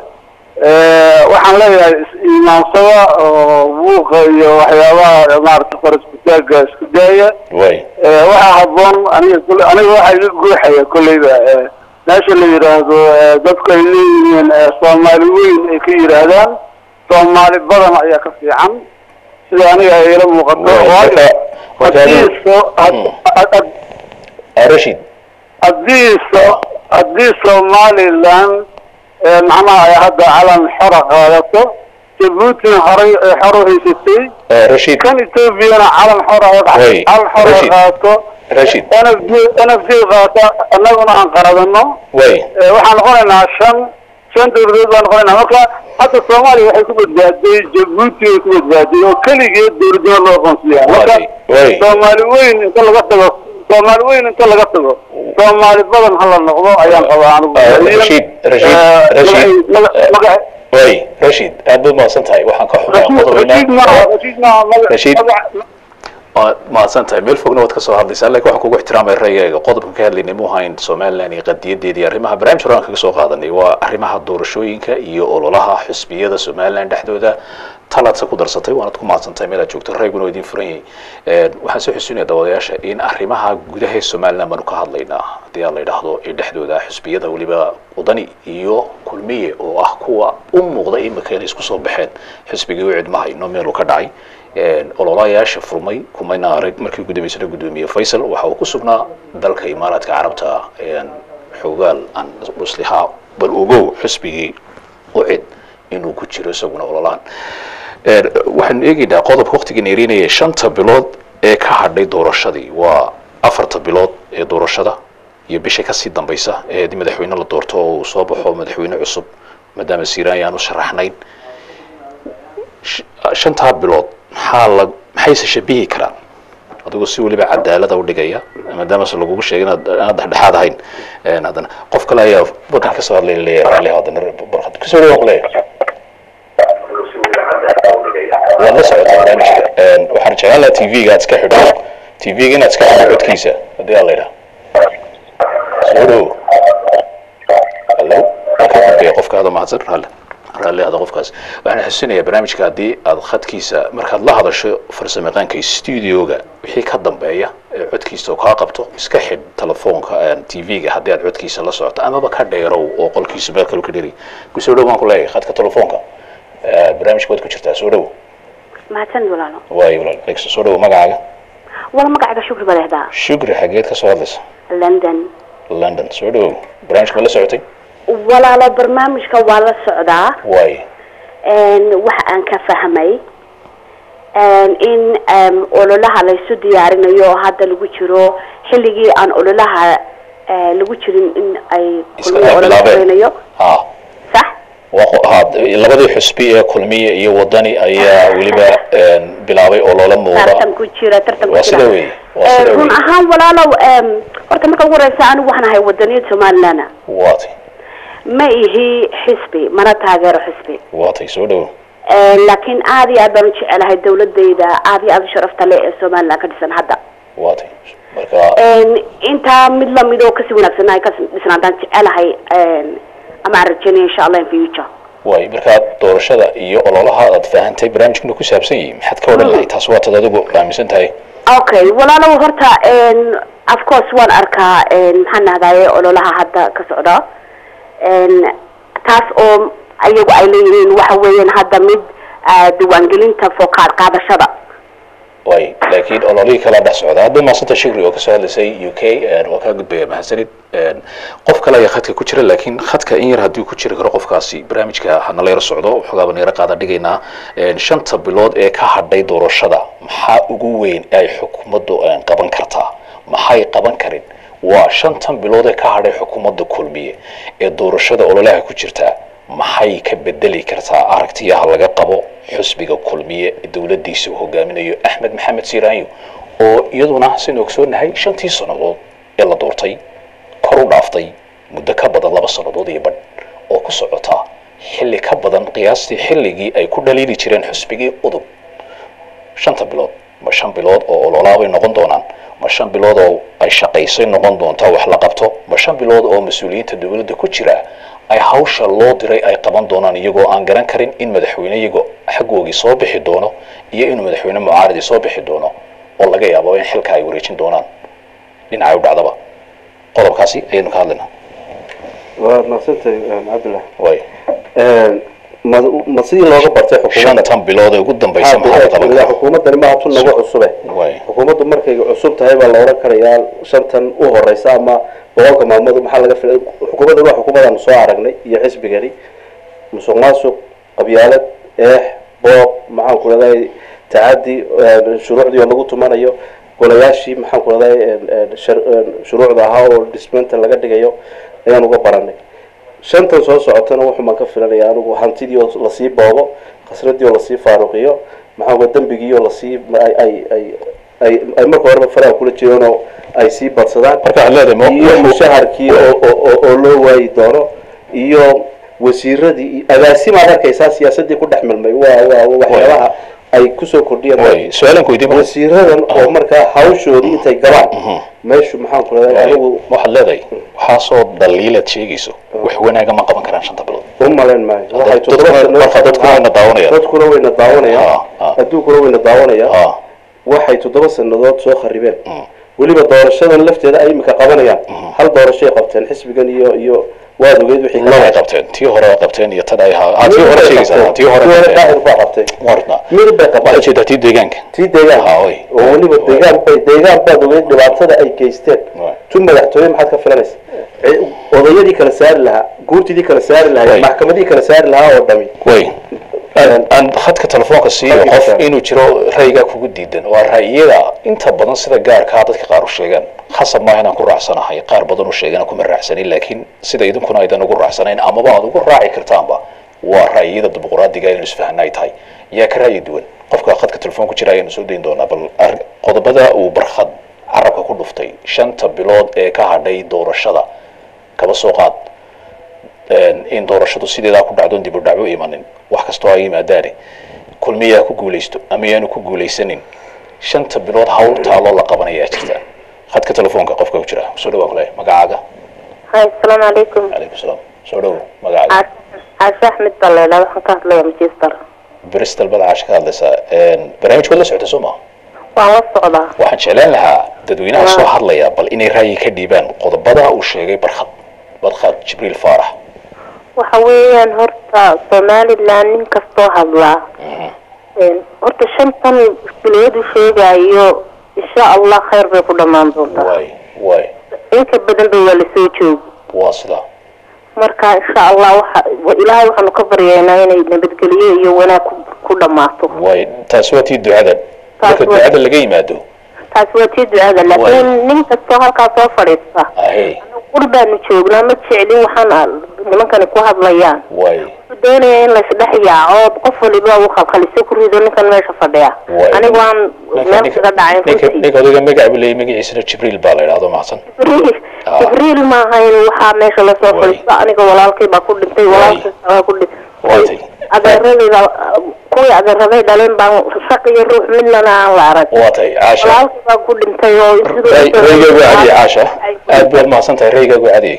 Ee, waxaan leeyahay is-iimaansada oo buuqa iyo waxyaabaha maarata farasbitaaga isku daaya waay Ee, waxaa haboon aniga kule aniga waxaa iga guuxaya kolleyba ee, meesha la yidhaahdo ee, dadku ay leeyihiin ee, soomaali weyn ay ka yidhaahdaan soomaali badan ayaa ka fiican sida aniga ay ila muuqato Waay, waayo marka- marka haddii adigu- so had- Hmm. had- had- Ah, rashid haddii so haddii somaliland ee, macnaha ay hadda calan xora qaadato jabuutina horay ay xor u haysatay Ah, rashid kan ethoobiana calan xora Way, calan xora Rashid. qaato rashid nfd nfd qaata annaguna aan qaradano waay ee, waxaan noqonaynaa shan shan dowladood baan noqonaynaa marka hadda soomaaliya waxay ku badbaaday jabuuti way ku badbaaday oo keligeed dowladnimo loo aqoonsiyaa marka Waay, way. soomaali weyn inta laga tago soomaali weyn inta laga tago soomaali badan hala noqdo ayaan qabaa anigu Ah, Rashid, Rashid, Eh, Rashid, maga- eh, maga- waay rashid aad baad mahadsan tahay waxaan ka xumaa Rashid- qodobaynaa Rashid maaha, Rashid maaha, maga- Rashid. maga- waad mahadsan tahay meel fogna waad ka soo hadlaysaa laakiin waxaan kugu ixtiraamaya ra'yigayga qodobkan ka hadlaynay mu ahayn somaliland iyo qadiyadeeda iyo arrimaha barnaamij horaan kaga soo qaadanay waa arrimaha doorashooyinka iyo ololaha xisbiyada somaliland dhexdooda talaadse ku darsatay waanad ku mahadsantahay meel aad joogto rayguna waa idin furan yahay Een, waxaan soo xusuunaya daawadayaasha in arrimaha gudaha ee somaliland baanu ka hadlaynaa haddii aan la yidhaahdo ee dhexdooda xisbiyada weliba wadani iyo kulmiye oo ah kuwa u muuqda imika inay isku soo baxeen xisbigii wicid ma hayno meeluu ka dhacay Een, ololayaasha furmay kumayna arag markii ugu dambeysana gudoomiye faysal waxa uu ku sugnaa dalka imaaraadka carabta een, xoogaal aan muslihaa bal ogow xisbigii ucid inuu ku jiro isaguna ololahan Een, waxaanu eegaynaa qodobka waqtigan erinaya shanta bilood ee ka hadhay doorashadii waa afarta bilood ee doorashada iyo bisha kasii dambaysa ee haddii madaxweyne la doorto oo uu soo baxo madaxweyne cusub maadaama siiraan aan u sharaxnayn sh- shantaa bilood maxaa la maxayse shabihi karaan adigoo si weliba cadaalada u dhigaya maadaama se lagugu sheegay inaad inaad dhexdhexaad ahayn Een, haddana qof kale ayaa wadan ka soo hadlay leeyahay raalli haddana barkad kusoo dhawaaq leeyahay waad la socotaa barnaamijka Een, waxaan jeclaan lahaa tv-ga aad iska xidho tv-ga inaad iska xidho codkiisa haddii aan la yidhaha soo dhowo hallo ka dambeeya qofka aada mahadsan raalli raalli hada qofkaas waxaan xasuusinayaa barnaamijka haddii aad khadkiisa markaad la hadasho farsamayaqaanka studioga wixii ka dambeeya ee codkiisa oo kaa qabto iska xidh telefoonka tv-ga haddii aad codkiisa la socoto amaba ka dheerow oo qolkiisa meel kale ka dheri kusoo dhow baan ku leeyahay khadka telefoonka Eh, barnaamijka waad ku jirtaa soo dhow mahadsanid walaalo waayo walaal Alexa, soo dhow magacaaga wala magacayga shukri badeexdaa shukri xageed ka soo hadlaysa london london soo dhow barnaamijka ma la socotay walaalo barnaamijka waa la socdaa waayo Een, waxa aan ka fahmay een, in em, ololaha laysu diyaarinayo oo hadda lagu jiro xilligii aan ololaha eh, lagu jirin in ay iska kulmiye olole bilaabeen sameynayo ha sax waa qo- ha labadii xusbi ee kulmiye iyo wadani ayaa weliba een, bilaabay oo loola muuqda tartan ku jira tartan ku waa jira sida weeye waa Eh, sida run weeye ahaan walaalow em, horta marka ugu horeysa anigu waxaan ahay wadaniyad somaliland waatay ma ihi xisbi mana taageero xisbi waatay soo dhow Eh, laakiin aad iyo aad baan u jecelahay dawladayda aad iyo aad u sharafta leh ee somaliland ka dhisan hadda waatay marka Een, intaa mid lamid oo kasii wanaagsan ay ka dhisan haddaan jecelahay een, ama aan rajeynaya insha allah in future waay markaa doorashada iyo ololaha aad fahantay barnaamijkuna ku saabsan yihiin maxaad ka odhan lahay taas waatad adigu aaminsan tahay okay walaalow horta een, of course waan arkaa een, maxaan nahdaye ololaha hadda ka socda Een, taas oo ayagu ay leeyihiin waxa weeyaan hadda mid ah, diiwaangelinta fokaad qaadashada waay laakiin ololihii kala dhex socda hadda maasanta shikri oo kasoo hadlaysay u k waa kaa gudbaya mahadsanid Een, qof kale ayaa khadka ku jira laakiin khadka in yar haddii ku jiri karo qofkaasi barnaamijka hanala yaro socdo waxoogaaba nayaro qaada dhigaynaa Een, shanta bilood ee ka hadhay doorashada maxaa ugu weyn ay xukuumaddu een, qaban kartaa maxay qaban karin waa shantan bilood ee ka hadhay xukuumadda kulmiye ee doorashada ololaha ku jirta maxay ka bedeli kartaa aragtiyaha laga qabo xusbiga kulmiye ee dowladiisa uu hogaaminayo axmed maxamed siiraanyo oo iyaduna sinu ogsoonahay shantii sannadood ee la doortay kor u dhaaftay muddo ka badan laba sannadood iyo badh oo ku socota xilli ka badan qiyaastii xilligii ay ku dhaliili jireen xusbigii udub shanta bilood ma shan bilood oo ololaabay noqon doonaan ma shan bilood oo ay shaqaysay noqon doontaa wax la qabto ma shan bilood oo mas-uuliyiinta dowladda ku jira ay hawsha loo diray ay qaban doonaan iyagoo aan garan karin in madaxweyne iyagoo xaggoogii soo bixi doono iyo inuu madaxweyne mucaaradii soo bixi doono oo laga yaabo in xilka ay wareejin doonaan dhinacay u dhacdaba qodobkaasi ayaynu ka hadlaynaa waa mahadsantahay cabdillah way ma ma sidii looga bartay xukuumadda shantan bilood ee ugu dambaysa maxaa la qaban ilaa karaa xukuumaddani maaha tun nagu cusube way xukuumaddu markay cusub tahay baa la oran karayaa shantan u horeysa ama boqolka maalmood maxaa laga filay xukuumaddan waa xukuumaddaanu soo aragnay iyo xisbigani musuq maasuq qabyaalad eex boob maxaan ku leedahay tacadi shuruucdii oo lagu tumanayo golayaashii maxaan ku leedahay shuruucda ahaa oo dhismeynta laga dhigayo ayaan uga baranay shantan soo socotana wuxuu maan ka filanaya anigu hantidii oo lasii boobo khasradii oo lasii faaruqiyo maxaa uga dembigii oo lasii ay ay ay ay ay marka horeba faraha kula jireen oo ay sii badsadaan marka waxaad leedahay ma- iyo ma- mushaharkii oo oo- oo oo loo waayi doono iyo wasiiradii iyo agaasimaad arkaysaa siyaasadii ku dhex milmay waa waa waa waxyaabaha ay kusoo kordhiyeen way su-aalan ku weydiin wasiiradan oo markaa hawshoodii intay galaan meeshu maxaan ku leedahay anigu waxaad leedahay waxaasoo dhaliilaad sheegayso wax wanaaga ma qaban karaan shanta bilood u malayn maayo waxay dadkuna- toddoba sano- marka dadkuna wayna daawanayaan. dadkuna wayna daawanayaan Ah, ah. adduunkuna wayna daawanayaan ah waxay toddoba sanadood soo kharibeen weliba doorashadan lafteeda ay imika qabanayaan hal doorashay qabteen xisbigan iyo iyo waad ogeyd wixii ka labay dhacay. qabteen tii hore ay qabteen iyo tan ay ha ah, tii hore sheegaysaa tii hore tii hore qabteen. daahir baa qabtay warna mid bay waxaad qabtay jeedaa tii deegaanka tii deegaan Ah, oy. oo weliba Oy. deegaan bay deegaan baad ogeyd dhibaatada ay geysteen Oy. tu madaxtooye maxaad ka filanaysa Ci- odayadii kala saari lahaa guurtidii kala saari Oy. lahaa maxkamadii kala saari lahaa oo dhami way aan aan khadka telefoonka siiyo Khadka qof telefoonka. inuu jiro ra'yigaa kugu diidan waa ra'yiyada inta badan sida gaarkaa dadka qaar u sheegaan khasab maaha inaan ku raacsanahay qaar badan u sheegana kuma raacsanin laakiin sida idinkuna aydan ugu raacsanayn amaba aad ugu raaci kartaanba waa ra'yiyada dimuqraadiga inaynu isfahanna ay tahay yaa ka ra'yi duwan qofka khadka telefoon ku jira ayaanu soo dayn doonaa bal ar- qodobada uu barkhad carabka ku dhuftay shanta bilood ee ka hadhay doorashada kaba soo qaad in doorashadu sideedaa ku dhacdoon dib u dhacwo imanin wax kastoo ay yimaadaane kulmiyaa ku guulaysto ama yaanu ku guulaysanin shanta bilood hawl taaloo la qabanayaa jirta khadka telefoonka qofka ku jira soo dhawaa kule magacaaga hay asalaamu calaykum calaykum salaam soo dhowo magacaaga caashe axmed baa la idhaha waxaan ka hadlaya manchester bristol bada caasha ka hadlaysaa barnaamijkood la socota soo maa waan la socdaa waxaan jeclaan lahaa dadweynaha soo hadlaya bal inay ra'yi ka dhiibaan qodobada uu sheegay barkhad barkhad jibriil faarax waxa weeyaan horta somaliland nin kastoo hadlaa Een, horta shantan bilood u sheegayo insha allah khayr bay ku dhammaan doontaa waay waay inka badan ba waa lasoo joogo waa sidaa marka insha allah waxa wa- ilaahay waxaanu ka baryaynaa inay nabadgelyo iyo wanaag ku, ku dhammaato waay taasi waa tii ducada marka waa- ducada laga yimaado taasi waa tii ducada laakiin nin kastoo halkaa soo fadhiista ahey qur baanu joognaa ma jeclin waxaan a- nimankani ku hadlayaan waay wuxuu doonaya in laysdhex yaaco qof waliba uu khalkhaliso ku rido ninkan meesha fadhiya Waay. anigu aan meel kaga dhacin ninka runtii ninka odayga magac buu leeyahay magaciisana jibriil baa la idhahdo mahadsan jibriil Ah. jibriil maaha in waxaa meesha lasoo Waay. fadhiisto aniga walaalkay baa ku dhintay walaalkay baa ku Waatay. dhintay adeeradayda kuwii adeeraday dhaleen baan shaq iyo ruux midnana aan la arag waa tay caasha walaalkay baa ku dhintay oo siduu Ray- raygaagu cadiye caasha aad baad mahadsan tahay raygaagu cadiyey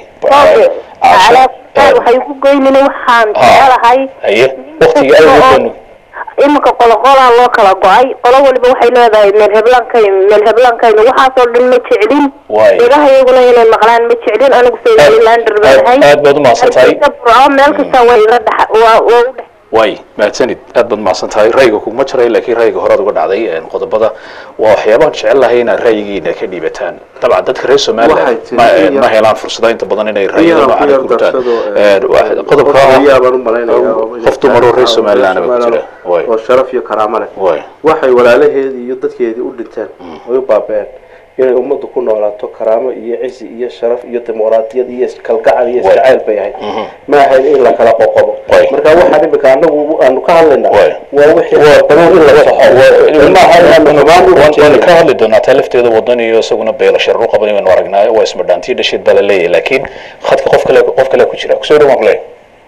caasha calaa waxay ku goynina waxaan Ah. jecelahay haye waqtiga awgeed baanu iminka qolo qolaa loo kala go-ay qolo waliba waxay leedahay meel heblankaynu meel heblankaynu waxaasoo dhan ma jeclin Waay. ilaha iyaguna inay maqlaan ma jeclin anigu somalilander aad baanahay aad baad u mahadsan tahay burco meel kasta waa iga dhex waa waa u dhex waay mahadsanid aad baad mahadsan tahay ra'yiga kuguma jiray laakiin ra'yiga horaad uga dhacday een, qodobada waa waxyaabahan jecel lahay inaad ra'yigiina ka dhiibataan dabcan dadka reer somaliland Waxay tiri ma in yar- ma helaan fursada inta badan inay in ra'yida yar- noocan in yar ku gutaan darsado, Een, wax- qodobka qof ah ayaa baan u malaynayaa oo- qof dumar oo reer somaliland ba ku jira waay oo sharaf iyo karaamo leh waay waxay walaalaheedii iyo dadkeedii u dhinteen way u baaba'een inay ummaddu ku noolaato karaamo iyo cisi iyo sharaf iyo dimuqraadiyad iyo iskalgacal iyo Waay. isjacayl bay ahayd ma ahayn in la kala qoqobo Waay. marka waxaan imika anagu aanu ka hadlaynaa Waay. waa wixii badan in la saxo ma ahayn aanu xumaan u waan rajeynayna. ka hadli doonaa taa lafteeda wadan iyo isaguna beela sharar u qaban waynu aragnaayo waa ismadhaantiyo dhasheed baa la leeyahay laakiin khadka qof kale qof kale ku jira kusoo dhawaan kule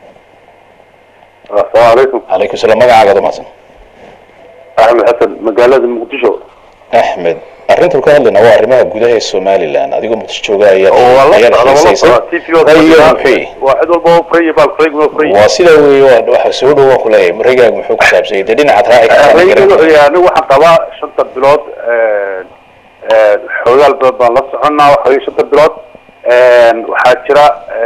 asalaamu calaykum calaykum salaam magacaaga damaasan axmed xasan magaalada muqdisho axmed arrintan ka hadlayna waa arrimaha gudaha ee somaliland adigoo muqdisho jooga ayaa oo waa la ayaad socda wala xiisaysay socda t v oo Rayiga fadhiya. muxuu waa cid walba oo frey baal frey waa frey waa sidaa weeye waa waxa soo dhow waan ku leeyahay marigaaga muxuu ku saabsanyay dee dhinacaad raaci kartaa ma rayga garan wuxuu yahay anigu waxaan qabaa shanta bilood xoogaal badan baan la soconaa waxa weye shanta bilood waxaa jira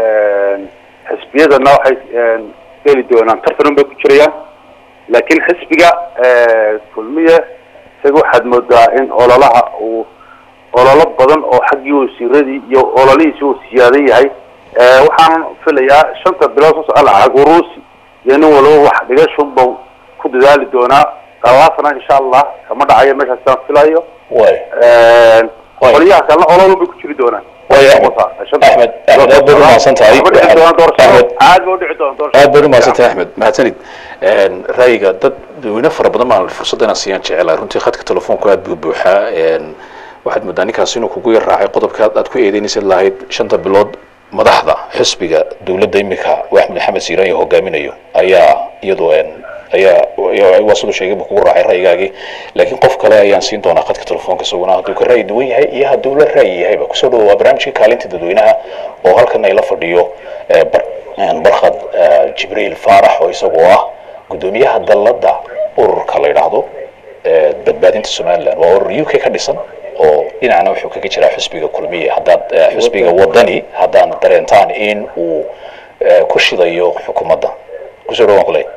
xisbiyadana waxay geli doonaan tartan bay ku jirayaan laakiin xisbiga kulmiye isaga waxaad moodaa in ololaha uu ololo badan oo xaggii wasiiradii iyo ololihiisi uu siyaadan yahay waxaan filayaa shanta bilood soo socda lacag uruusi iyo nin walba wax dhigashunba ku dadaali doonaa qalaasana insha allah kama dhacayo meeshaas aan filayo waay Waay. qolyaha kalena ololun bay ku jiri doonaan Waay, Axmed. Shanta- Axmed, Axmed, aad baad u mahadsan tahay. Ma dhici doonaan doorashada. Axmed. aad ba u dhici doonaan doorashada. aad baad u mahadsantahay axmed mahadsanid ra'yiga dad dadweyne fara badan baan fursadda inaan siiyaan jecelahay runtii khadka telefoonku aad buu buuxaa waxaad moodaa ninkaas inuu kugu yar raacay qodobka aad ku eedeynaysid lahayd shanta bilood madaxda xisbiga dowladda imika uu axmed maxamed siiraan iyo hogaaminayo ayaa iyadu ayaa ayaa- waa siduu sheegay buu kugu raacay ra'yigaagii laakiin qof kale ayaan siin doonaa khadka telefoonka isaguna hadduu ka ra'yi duwan yahay iyo hadduu la ra'yi yahayba kusoo dhawo waa barnaamijkii kaalinta dadweynaha oo halkan ay la fadhiyo eh, bar- een, barkhad eh, jibriil faarax oo isagoo ah guddoomiyaha dalladda ururka la yidhaahdo eh, badbaadinta somaliland waa urur u k ka dhisan oo dhinacna wuxuu kaga jiraa xisbiga kulmiye haddaad eh, xisbiga wadani haddaan dareentaan in uu eh, ku shidayo xukuumadda kusoo dhawaan kuley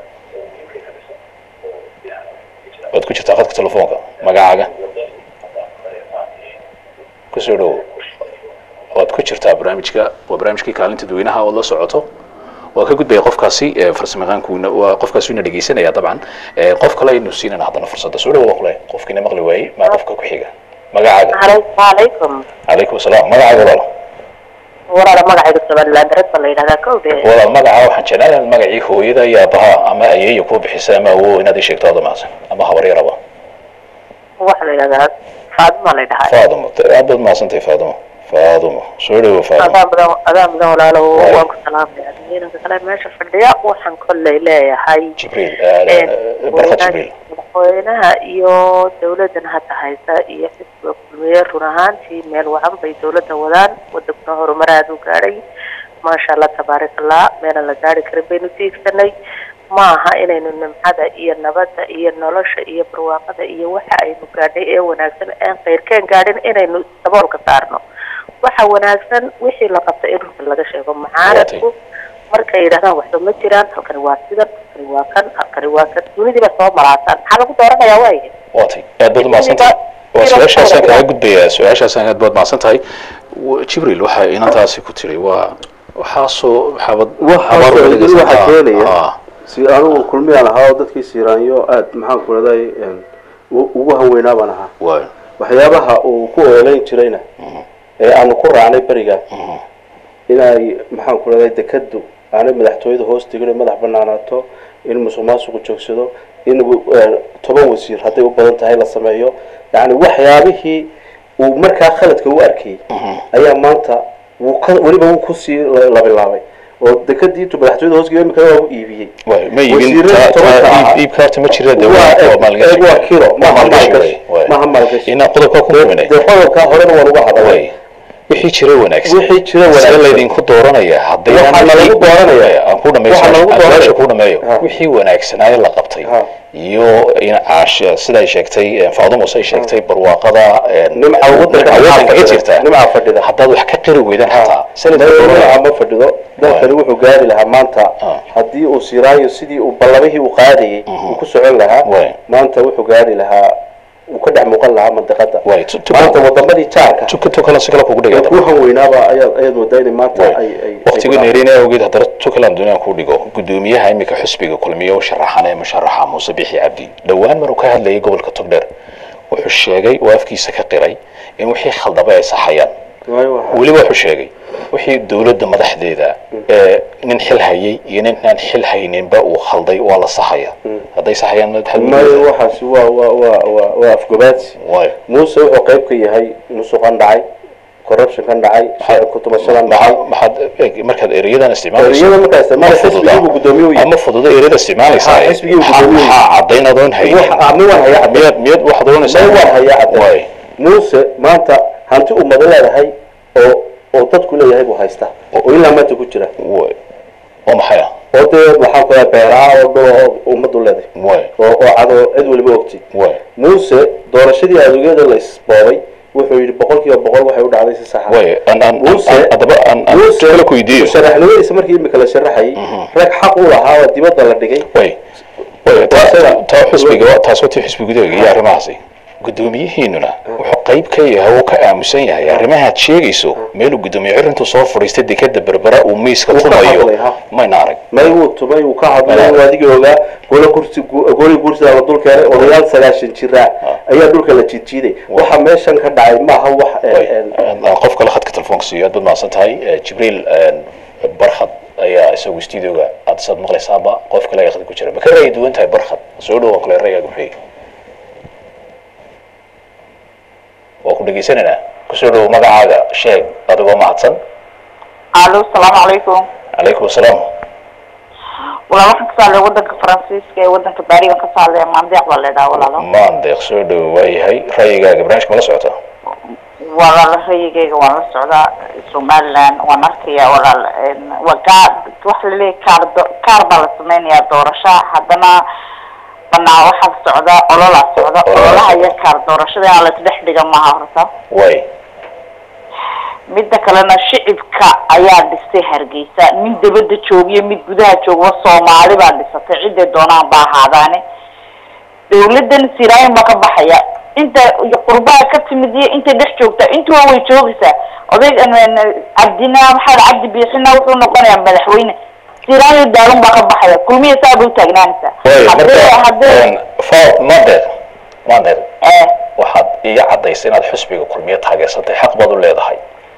waad ku jirtaa khadka telefoonka magacaaga kusoo dhowo waad ku jirtaa barnaamijka waa barnaamijkii kaalinta dadweynaha ood la socoto waa ka gudbaya qofkaasi ee farsamayaqaankuuna waa qofkaasi ina dhegeysanaya dabcan ee qof kale aynu siinana haddana fursadda soo dhawo kule qofkiina maqli waayey maa qofka ku xiga magacaaga calaykum calaykum asalaam magacaaga walaal walaala magacayga somaliland red baa la yidhahdaa kowde walaal magaca waxaan jeclaan lahaa magacii hooyada iyo aabbaha ama ayeeya kuu bixisa ama awow inaad ii sheegto adoo mahadsan ama habaryaraba waxaa la yidhahdaa faadima la yidhahaa faadumo aad baad mahadsantahay faadumo faadumo soo dhawo faadumo adaa mudan adaa mudan walaalo Waay. waan ku salaamaya dadweynaha kale meesha fadhiya waxaan kolley leeyahay jibriil een, barkad madaxweynaha- jibriil madaxweynaha iyo dawladan hadda haysa iyo xisbiga kulmiye run ahaantii meel wacan bay dawladda wadaan wadankuna horumar aada u gaadhay maasha allah tabaarak allah meelan la gaari karin baynu tiigsanay ma aha inaynu nimcada iyo nabadda iyo nolosha iyo barwaaqada iyo waxa aynu gaadhay ee wanaagsan aan khayrkeen gaadhin inaynu daboolka saarno waxa wanaagsan wixii la qabtay in runta laga sheego macaaradku markay yidhahdaan waxba ma jiraan halkani waa sidan halkani waa kan halkani waa kan dunidiiba soo malaataan maxaa lagu dooranayaa waaye waatay aad baad umahadsan tahay waa su-aashaasaan kaga gudbayaa su-aashaasaan aad baad mahadsan tahay W- jibriil waxay inantaasi ku tiri waa waxaasoo xabad waxaa soo idin waxaa keenaya Ah, si anigu kulmiyaan ahaa oo dadkii siiraanyo aad maxaan ku raday ugu hanweynaa baan ahaa waay waxyaabaha uu ku ooleyn jirayna ee aanu ku raacnay beriga inay maxaan ku raday dekadu aanay madaxtooyada hoos tegin oo madax banaanaato in musuq maasuqu joogsado in eh, toban wasiir hadday u badan tahay la sameeyo yani waxyaabihii uu markaa khaladka u arkayay ayaa maanta wuu ka weliba wuu kusii la- labilaabay oo dekadii intuu madaxtooyada hoos geeyay imika waa u iibiyey waay ma iibin Wasiirada taa- tobanka taa ahaa. iib- iibka horta ma jira de Waa waa eeg- waa maalgashi eeg waa kilo, Waa maaha maalgashi maalgashi. waay, waay. Maaha maalgashi. inaan qodobka ku kuminay dee qodobkaa horena waan uga hadalay waay wixii jira wanaagsan wixii jira wanaagsan. see laydinku dooranaya hadday Waxaa nalagu dooranaya. aan ku dhamayso Waxaa nalagu aan dooranaya. su-aasha ku dhameeyo Ha. wixii wanaagsanaaye la qabtay Ha. iyo in caasha siday sheegtay faadumo say sheegtay barwaaqada Nimca wadanka wadanka ka fadhida. jirta Nimca fadhida. haddaad wax ka qiri weydaan xataa sanadka nimca ma fadhido dalkani wuxuu gaari lahaa maanta Ah. haddii uu siraayo sidii uu ballamihii uu qaadayay uu ku socon lahaa Waay. maanta wuxuu gaari lahaa uu ka dhex muuqan lahaa mandiqada Waay, tu- tu- maanta wadamadii jaarka tukato kale si kale kugu ee dhigata ku hanweynaaba ayaad ayaad moodaa inay maanta ay ay waqtiga ay- neerina awgeed haddana tukaland duniyaan ku dhigo gudoomiyaha imika xisbiga kulmiye u sharaxan ee musharaxa muuse bixi cabdi dhowaan maruu ka hadlayay gobolka togdheer wuxuu sheegay oo afkiisa ka qiray in wixii khaldaba ay saxayaan waayo waxa weliba wuxuu sheegay wixii dowladda madaxdeeda ee nin xil hayay iyo nin aan xil hayninba uu khalday waa la saxaya hadday saxayaan madaxda maayo waxaasi waa waa waa waa waa afgobaadsi waayo muuse wuxuu qayb ka yahay musuqan dhacay corruptionkan dhacay sharci ku tumashadan dhacay maxaad maxaad markaad erayadan isticmaalayso eriyada markaa isticmaala xisbigii buu guddoomiye u yahay ama fududa ereyada isticmaalaysaa Ha, xisbigii uu maxaa guddoomiye. maxaa caddayn adoon haynin wax ama waan hayaa caddeyn miyaad miyaad waxaad oonaysaa may waan hayaa caddeyn waay muuse maanta hanti ummado leedahay oo oo dadku leeyahay buu haysta oo ilaa maanta ku jira waay oo maxay ah oo dee maxaan ku leeyahay beeraha oo dhan oo ummaddu leedahay waay oo oo cad oo cid waliba ogti waay muuse doorashadii adeegyada la isboobay wuxuu yidhi boqol kiiba boqol waxay u dhacday si saxa waay aan aan Muuse- aan- haddaba aan aan muuse kala ku weydiiyo sharaxnimadiisa markii imika la sharaxayay rag xaq u lahaa oo dibadda la dhigay way way taa Taasina- taa xisbiga waa- taas waa tii xisbigudooga iyo arrimahaasi guddoomiyihiinuna wuxuu qayb ka yahay oo ka aamusan yahay arrimahaad sheegayso meeluu guddoomiye cirintu soo fadhiistay dekeda berbera uu miiska Wuu ka tumayo hadlay, ha. mayna arag may wuu tumay wuu ka hadlay wuu adigii ogaa gole kursi goli gursida la dul keenay odayaal sagaashan jira ayaa dhulka la jiidjiiday waxa meeshan ka dhacay maaha wax Way, aan qof kale khadka telefoonka siiyo aad baad mahadsan tahay Eh, jibriil eh, barkhad ayaa isagu studioga aad saad maqlaysaaba qof kale ayaa khadka ku jira ma ka ra'yi duwan tahay barkhad soo dhow oo kale ra'yigaaga muxuu yahay waa ku dhegeysananaa kusoo dhow magacaaga sheeg adigoo mahadsan alo salaamu calaykum calaykum asalaam walaal waxaan ka saalay wadanka faransiiska ee wadanka baari baan ka saalay maandeeq baa leedhaha walaalo maandeeq soo dhow waayahay ra'yigaaga barnaamijka ma la socota walaal rayigayga waan la socdaa somaliland waan arkaya walaal een, waa gaar waxa laleeyahay kaar do- kaar baa la sameynayaa doorasha haddana banaa waxaa socda ololaa socda Ololaa ololaha socda. iyo kaar doorashada inaan la isdhex dhiga maaha horta waay midda kalena shicibka ayaa dhistay hargeysa nin dabada joogiyo mid gudaha joogba soomaali baa dhisatay ciday doonaan ba ahaadaane dawladan siraayin baa ka baxaya inta qurbaha ka timid iyo intay dhex joogta intuba way joogaysaa odayg cabdina maxamed cabdi biixina wuxuu noqonayaa madaxweyne siraayo daalun baa ka baxaya kulmiya saa bay utaagnaanaysaa waay hadee marka hadee fa maandeeq maandeeq eh waxaad iga cadaysay inaad xusbiga kulmiye taageersatay xaq baad u leedahay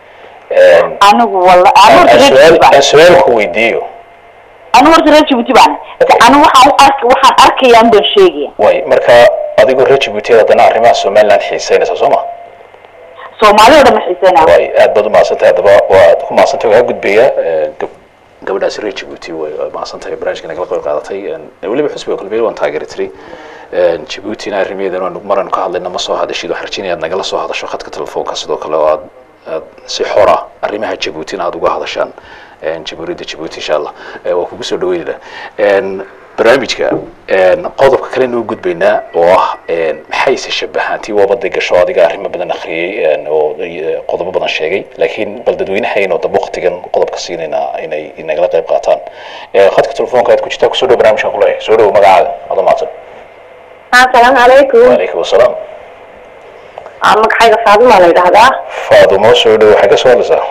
anigu wala anigu horta reer Djibouti baan aan su-aal ku weydiiyo anigu horta reer Djibouti baan anigu waxaan u ark waxaan arkayaan baan sheegaya way marka adigoo reer Djibouti haddana arrimaha Somaliland xiiseynaysa soo ma soomaali oo dhan ma xiiseynaya way aad baad u mahadsantahay haddaba waad ku mahadsantahay waa gudbaya gabadhaas reer Djibouti way waa mahadsantahay barnaamijka nagala qayb qaadatay weliba xusbiga kulmiye waan taageeri tiray Djiboutina arrimaheedana waan maran ka hadlayna ma soo hadashid waxaan rajeynayaa aad nagala soo hadasho khadka telefoonka sidoo kale oo aad aad si xora arrimaha Djiboutina aad uga hadashaan jamhuuriyadda Djibouti insha Allah Eh, waa kugu soo dhaweynayna barnaamijka qodobka kale noo gudbaynaa oo ah maxayse shabahaantii waabada gasho adiga arrimo badan akhriyey oo eh, qodobo badan sheegay laakiin bal dadweynahayn oo dambe waqtigan qodobka siinaynaa inay inagala qayb qaataan Eh, khadka telefoonka aad ku jirtaa kusoo dhow barnaamijkan kuleeyahay soo dhow magacaaga adoo mahadsan asalaamu calaykum wacalaykum wasalaam magacayga faaduma la yidhaahdaa faadumo soo dhow waxay ka soo hadlaysaa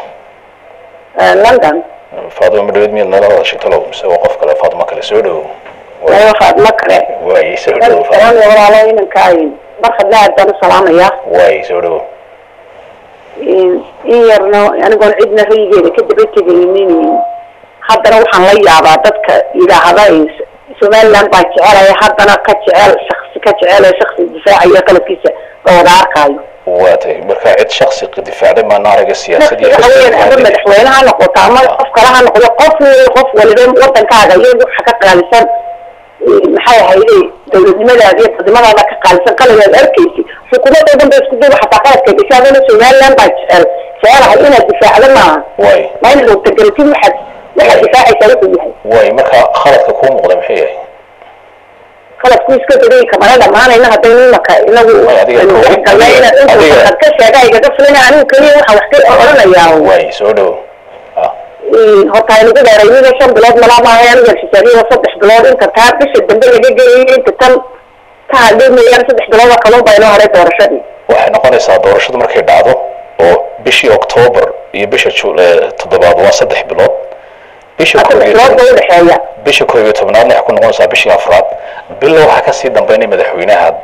london faadumo madhaweed miyaad nala hadashay talow mise waa qof kale faadumo kale soo dhow ayo faaduma kale waay soo dhow Faadumo. salaamaya walaalo inanka barkadna aad baan u salaamaya waay soo dhow in yarno anigoon cidna rayigeeda ka daba tegaynin haddana waxaan la yaabaa dadka yidhaahda somaliland baan jecelaya haddana ka jecel shaksi ka jecel ee shaksi difaacayo qalabkiisa la wada arkaayo waa tahay marka cid shaksi difaacday maana araga siyaasad iyo waxa weeyaan ama xisbi madaxweyne ha noqoto ama qof kale ha noqdo qof qof waliba wadankaaga iyo waxa ka qaalisan maxay ahayde dawladnimadaada iyo dadnimadaada ka qaalisan qaligaad arkaysi xukuumadda dhan ba isku duuba xataa qaladka gashay adana somaliland baa jecel jecelahay inaad difaacdo maaha waay ma inaad watagelatid waxaad waxaad difaacaysaa wuxuu yahay waay marka khaladka kuu muuqda muxuu yahay qaladku iska badayay kamana dhamaanayna haddaynu imaka inagu Way, adiga- aynu dhex galnay inaad adiga- intuu waxaad ka sheega igaga filina anigu keliya waxa wax ka odhanayaa waay soo dhow ah horta aynu ku dheeraynida shan bilood malaa maaha aniga xisaabiya saddex bilood inta taa bisha dambe laga gelayay inta tan ta hadhay mooyaan saddex bilood oo kalun baa inoo haray doorashadii waxay noqonaysaa doorashadu markay dhacdo oo bishii octoobar iyo bisha Ju- eh, toddobaad waa saddex bilood bisha koob saddex iyo bilood toban- ba udhexeeya bisha koob iyo tobnaadna waxay ku noqonaysaa bishii afraad bilo waxaa kasii dambeynay madaxweynaha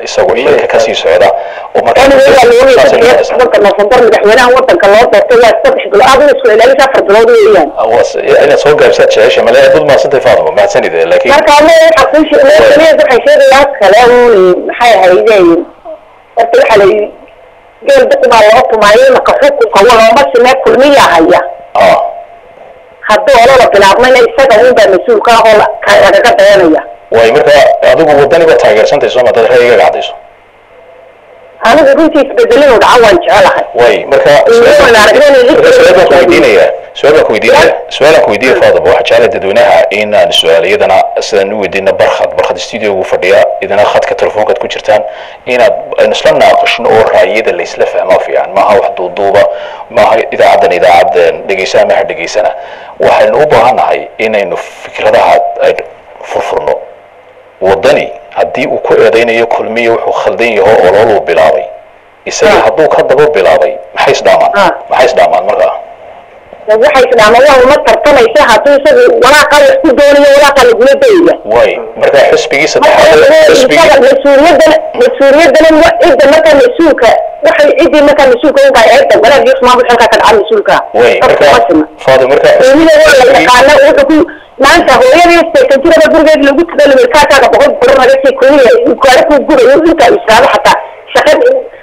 isagu xilka kasii socda oo markaa marka nofembar madaxweynaha wadanka loo doortay waa saddex bilood adiga isku ilaalisa afar bilood weeyaan inaad soo gaabsaad jecesha male dad maasantay faadimo mahadsanid laakiin marka ama waxa ku sheegay waxay sheegayaa kale uun maxay ahaydeen horta waxa la yidhi geel duqbaa loo tumaayay maka xukunka walooma simee kulmiya haya ah hadduu olala bilaabmayna isaga unbaa mas-uulka ah oo la- ka- lagaga dayanaya way marka adigu wadani ba taageersantay sooma dad ra'yigaga cadayso anigu runtii isbedelinu dhaca waan jecelahay way marka Waan aragnay in marka su-aal baan ku weydiinaya su-aal baan ku weydiinaya su-aal aan ku weydiinaya faadaba waxaa jeclay dadweynaha inaan su-aal iyadana sidaan u weydiina barkhad barkhad studio ugu fadhiya idina khadka telefoonkaad ku jirtaan inaad aynu isla naaqashno oo raayada la isla fahmaa fiican maaha wax duuduuba maaha idaacadan idaacad dhegeysaa maaha dhegeysana waxaynu u baahannahay inaynu fikradaha ay furfurno wadani haddii uu ku eedaynayo kulmiya wuxuu khaldan yaho ololuu bilaabay isaga hadduu ka daba bilaabay maxay isdhaamaan Ah. maxay isdhaamaan markaa waxay isdhaamaan waa uma tartamaysa hadduu isagu walaaqa wax ku doonayo walaaqa lagula dayaya way marka xisbigii marka saddexaad isaga xisbigii mas-uuliyadana mas-uuliyadana wa- cidda markaa mas-uulka waxay ciddii markaa mas-uulka unkaa eegta walaag iyo xumaan xilkaa ka dhaca mas-uulka way Dadka marka ma sima faadi marka qiimida waa la yaqaana wuxuu ku maanta hooyadii seekan jiraba gurigeed lagu tudalay kaakaaga boqol guro naga sii kuliya gaari ku gurayo intaa israado xataa shaqad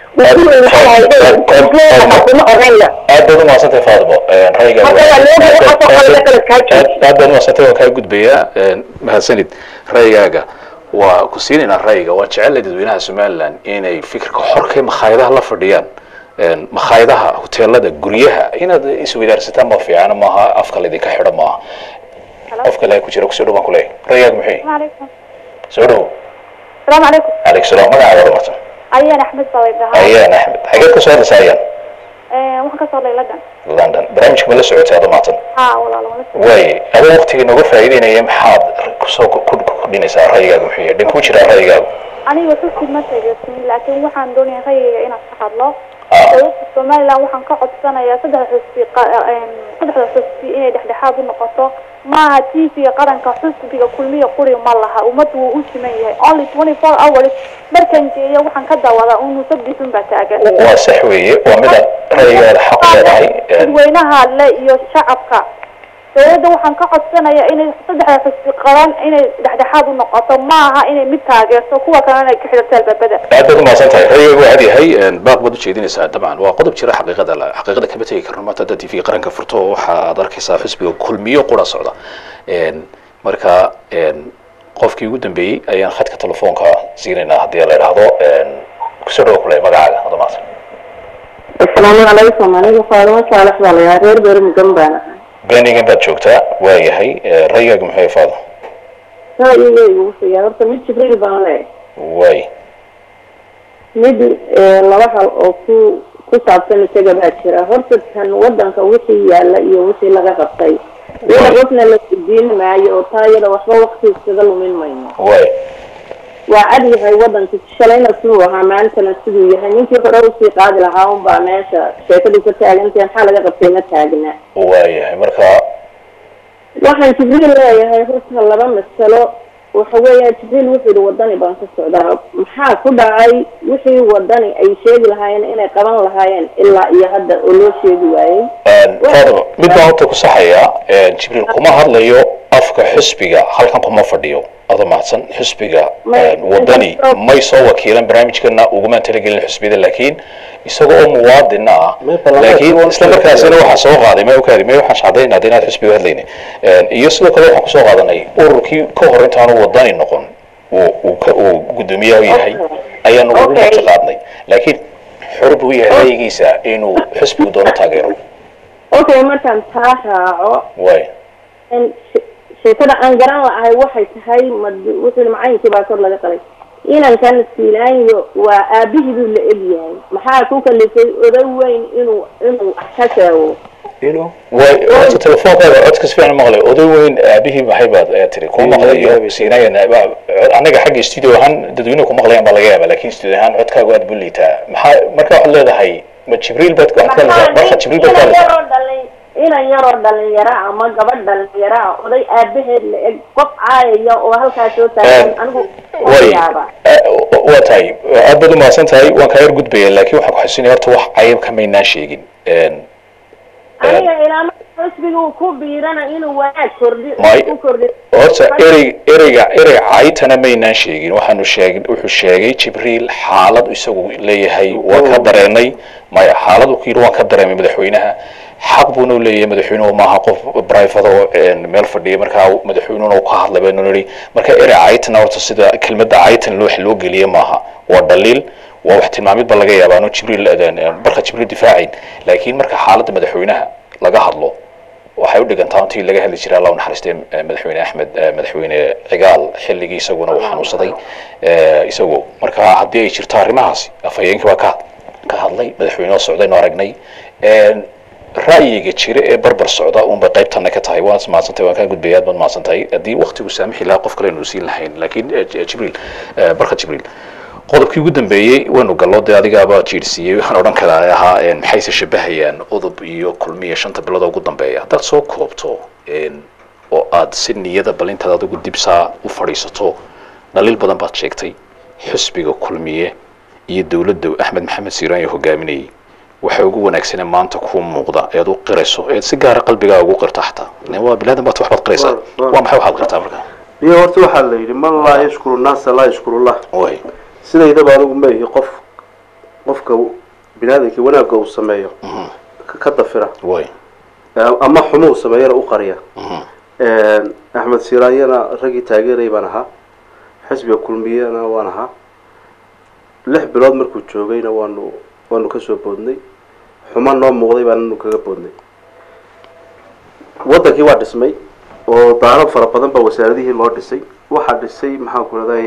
kuma oranaya aad baad umahadsantay faadimo rayga Marka waa loo baahan waxaas oo kale la kala kaajin. aad baad umahadsantay waan kaa gudbayaa mahadsanid raygaaga waa ku siinaynaa rayga waa jecelay dadweynaha somaliland inay fikirka xorkay makhaayadaha la fadhiyaan Een, makhaayadaha hoteelada guryaha inaad isweydaarsataan ma fiicana maaha afka laydinka xidho maaha qofka le ku jira kusoo dhawaan kuleeyahay raygaag muxuu عليكم soo dhawo السلام عليكم calaykum salaam magacaaga hormarsan أيان أحمد صويبها ayaan axmed xageed ka soo hadlaysa ayaan waxaan ka soo lay London london barnaamijka ma la socotay adoo maatan haa walaal walaal way adoo waqtiga nooga faa'iideynaya maxaad kusoo kordhinaysaa ra'yigaaga muxuu yahay dhinkuu jiraa ra'yigaagu aniga xusid ma taageersin laakiin waxaan doonayaa ra'yiga inaan ka hadlo Ah. dowladda somaliland waxaan ka codsanayaa saddex xusbi qa- een, saddexda xusbi inay dhexdhexaad u noqoto maaha tv-ga qaranka xusbiga kulmiya quri ma laha ummaddu wuu u siman yahay only twenty four hours markan geeya waxaan ka daawadaa unu sabdixun baa taagan waa sax weeye waa midaan ra'yigaada xaq leedahay Een, dadweynaha le iyo shacabka dowladda waxaan ka codsanayaa inay saddexda xusbi qaban inay dhexdhexaad u noqoto maaha inay mid taageerto kuwa kalena ay ka xidhato albaabada aad baad umahadsan tahay ra'yigaagu waa cad yahay Een, baaq baad ujeedinaysaa dabcan waa qodob jira xaqiiqada la- xaqiiqada kama tegi karno maanta haddaad tv qaranka furto waxa aad arkaysaa xisbiga kulmiyo qura socda Een, marka een, qofkii ugu dambeeyey ayaan khadka telefoonka siinaynaa haddii la idhaahdo Een, kusoo dhawo kule magacaaga adoo mahadsan asalaamu calaykum aniga faadimo saalax baa layaa reer beer mudan baan ahay birmingham baad joogtaa waa yahay Ee, ra'yigaagu muxuu yahay faado ra'yigaygu wuxuu yahay horta mid jibriil baan leeyahay way mid eh, laba hal oo ku ku saabsan isaga baa jira horta kan wadanka wixii yaala iyo wixii laga qabtay iyada qofna la weydiin maayo oo taa iyada waxba wakti iskaga lumin mayno way waa cad yahay wadanka shalayna siduu ahaa maantana siduu yahay ninkii hore usii qaadi lahaa unbaa meesha sheekadu ka taagantahay maxaa laga qabtay ma taagna waa yahay marka waxaan jibriil leeyahay horta laba masalo waxa weeya jibriil wuxuu yihi wadani baan ka socdaa maxaa ku dhacay wixii wadani ay sheegi lahaayeen inay qaban lahaayeen ilaa iyo hadda oo loo sheegi waayey faadimo mid baan horta ku saxayaa Een, jibriil kuma hadlayo afka xisbiga halkan kuma fadhiyo adoo mahadsan xisbiga May- een, wadani may soo wakiilan barnaamijkana ugumaan talagelin xisbiyada laakiin isaga oo muwaadina ah May ballamaan laakiin kuwan isla markaasina waxaa soo qaaday may okaadi may waxaan shacdaynaa hadda inaad xisbiga hadlayni Een, iyo sidoo kale waxaan kusoo qaadanay ururkii ka hor intaanu wadani noqon uu uu ka uu guddoomiyaha u yahay Okay. ayaanu ugu Okay. marti qaadnay laakiin xor buu yahay ra'yigiisa inuu xisbigu doono taageero okay markaan taa raaco way in she- sheekada aan garan lahay waxay tahay mad- wuxuu yihi macalinkii baa kor laga qalay inankan siilaanyo waa aabihii buu la eg yahay maxaa ku kalifay oday weyn inuu inuu wax ka sheego way horta telefoonkaada codka si fiican maqlay oday weyn aabihii maxay baad ayaa tiri kuma maqlayo siinayana anaga xagga studio ahaan dadweynuhu ku maqlayaan baa laga yaaba laakiin studio ahaan codkaagu aad buu liitaa maxaa marka waxaad leedahay ma jibriil baad waxaad ka hadlaysaa marka jibriil baad ka hadlaysaa yaroo dhalay inan yaroo dhalinyaro ah ama gabadh dhalinyaro ah oday aabaheed la eg qof caayaya oo halkaas soo taagan anigu way yaaba waa tahay aad baad umahadsan tahay waan kaa yar gudbaya laakiin waxaan ku xasuusinaya horta wax cayb kamaynaan sheegin aniga ilaama xusbiga uu ku biirana inuu wanaag kordhi May- ku kordhi horta erey ereyga erey caytana maynaan sheegin waxaanu sheeg wuxuu sheegay jibriil xaalad isagu leeyahay waan ka dareenay maya xaalad uu ku yidhi waan ka dareemay madaxweynaha xaq buuna u leeyahay madaxweynuhu maaha qof private oo een, meel fadhiya markaa madaxweynuhuna uu ka hadlay baynu nidhi marka erey caytana horta sida kelmadda caytan loo loo geliye maaha waa dhaliil waa wax tilmaamid ba laga yaabaa aanu jibriil een, een, barka jibriil difaacayn laakiin marka xaaladda madaxweynaha laga hadlo waxay u dhigantaa intii laga hadli jiray allah u naxariistay eh, madaxweyne axmed eh, madaxweyne cigaal xilligii isaguna uu xanuunsaday eh, isagu marka haddii ay jirto arrimahaasi afhayeenkii waa ka ka hadlay madaxweyne oo socdaynu aragnay Een, ra'yiga jira ee barbar socda unbay qaybtana ka tahay waan mahadsantahay waan kaa gudbaya aad baad mahadsantahay haddii waqtigu saamixi lahaa qof kale aynu siin lahayn laakiin eh, J- jibriil eh, barka jibriil qodobkii ugu dambeeyey waynu gallo dee adigaaba jiirsiiyey waxaan odhan karaa ahaa een, maxayse shabahayaan udub iyo kulmiya shanta bilood oo ugu dambeeya haddaad soo koobto een, oo aad si niyada bal intaad adigu dibsaa u fadhiisato dhaliil badan baad sheegtay xisbiga kulmiye iyo dowladda axmed maxamed siiraan iyo hogaaminayay waxay ugu wanaagsanee maanta kuu muuqda eed u qirayso eed si gaara qalbigaaga ugu qirta xataa Len waa bilaadan baad waxbaad qiraysaa Waa- waa- waa maxay waxaad qirtaa marka iyo horta waxaa la yidhi man laa yashkuru naasa laa yashkurullah way sidaydaba anigu ma ihi qof qofka binaadamkii wanaagga uu sameeyo ka- ka dafira way Eh, ama xumuu sameeyana u qariya axmed siiraanyana raggii taageeray baan ahaa xisbiga kulmiyana waan ahaa lix bilood markuu joogayna waanu waanu kasoo boodnay xumo noo muuqday baananu kaga boodnay wadankii waa dhismay oo daaro fara badan baa wasaaradihii loo dhisay waxaa dhisay maxaan ku raday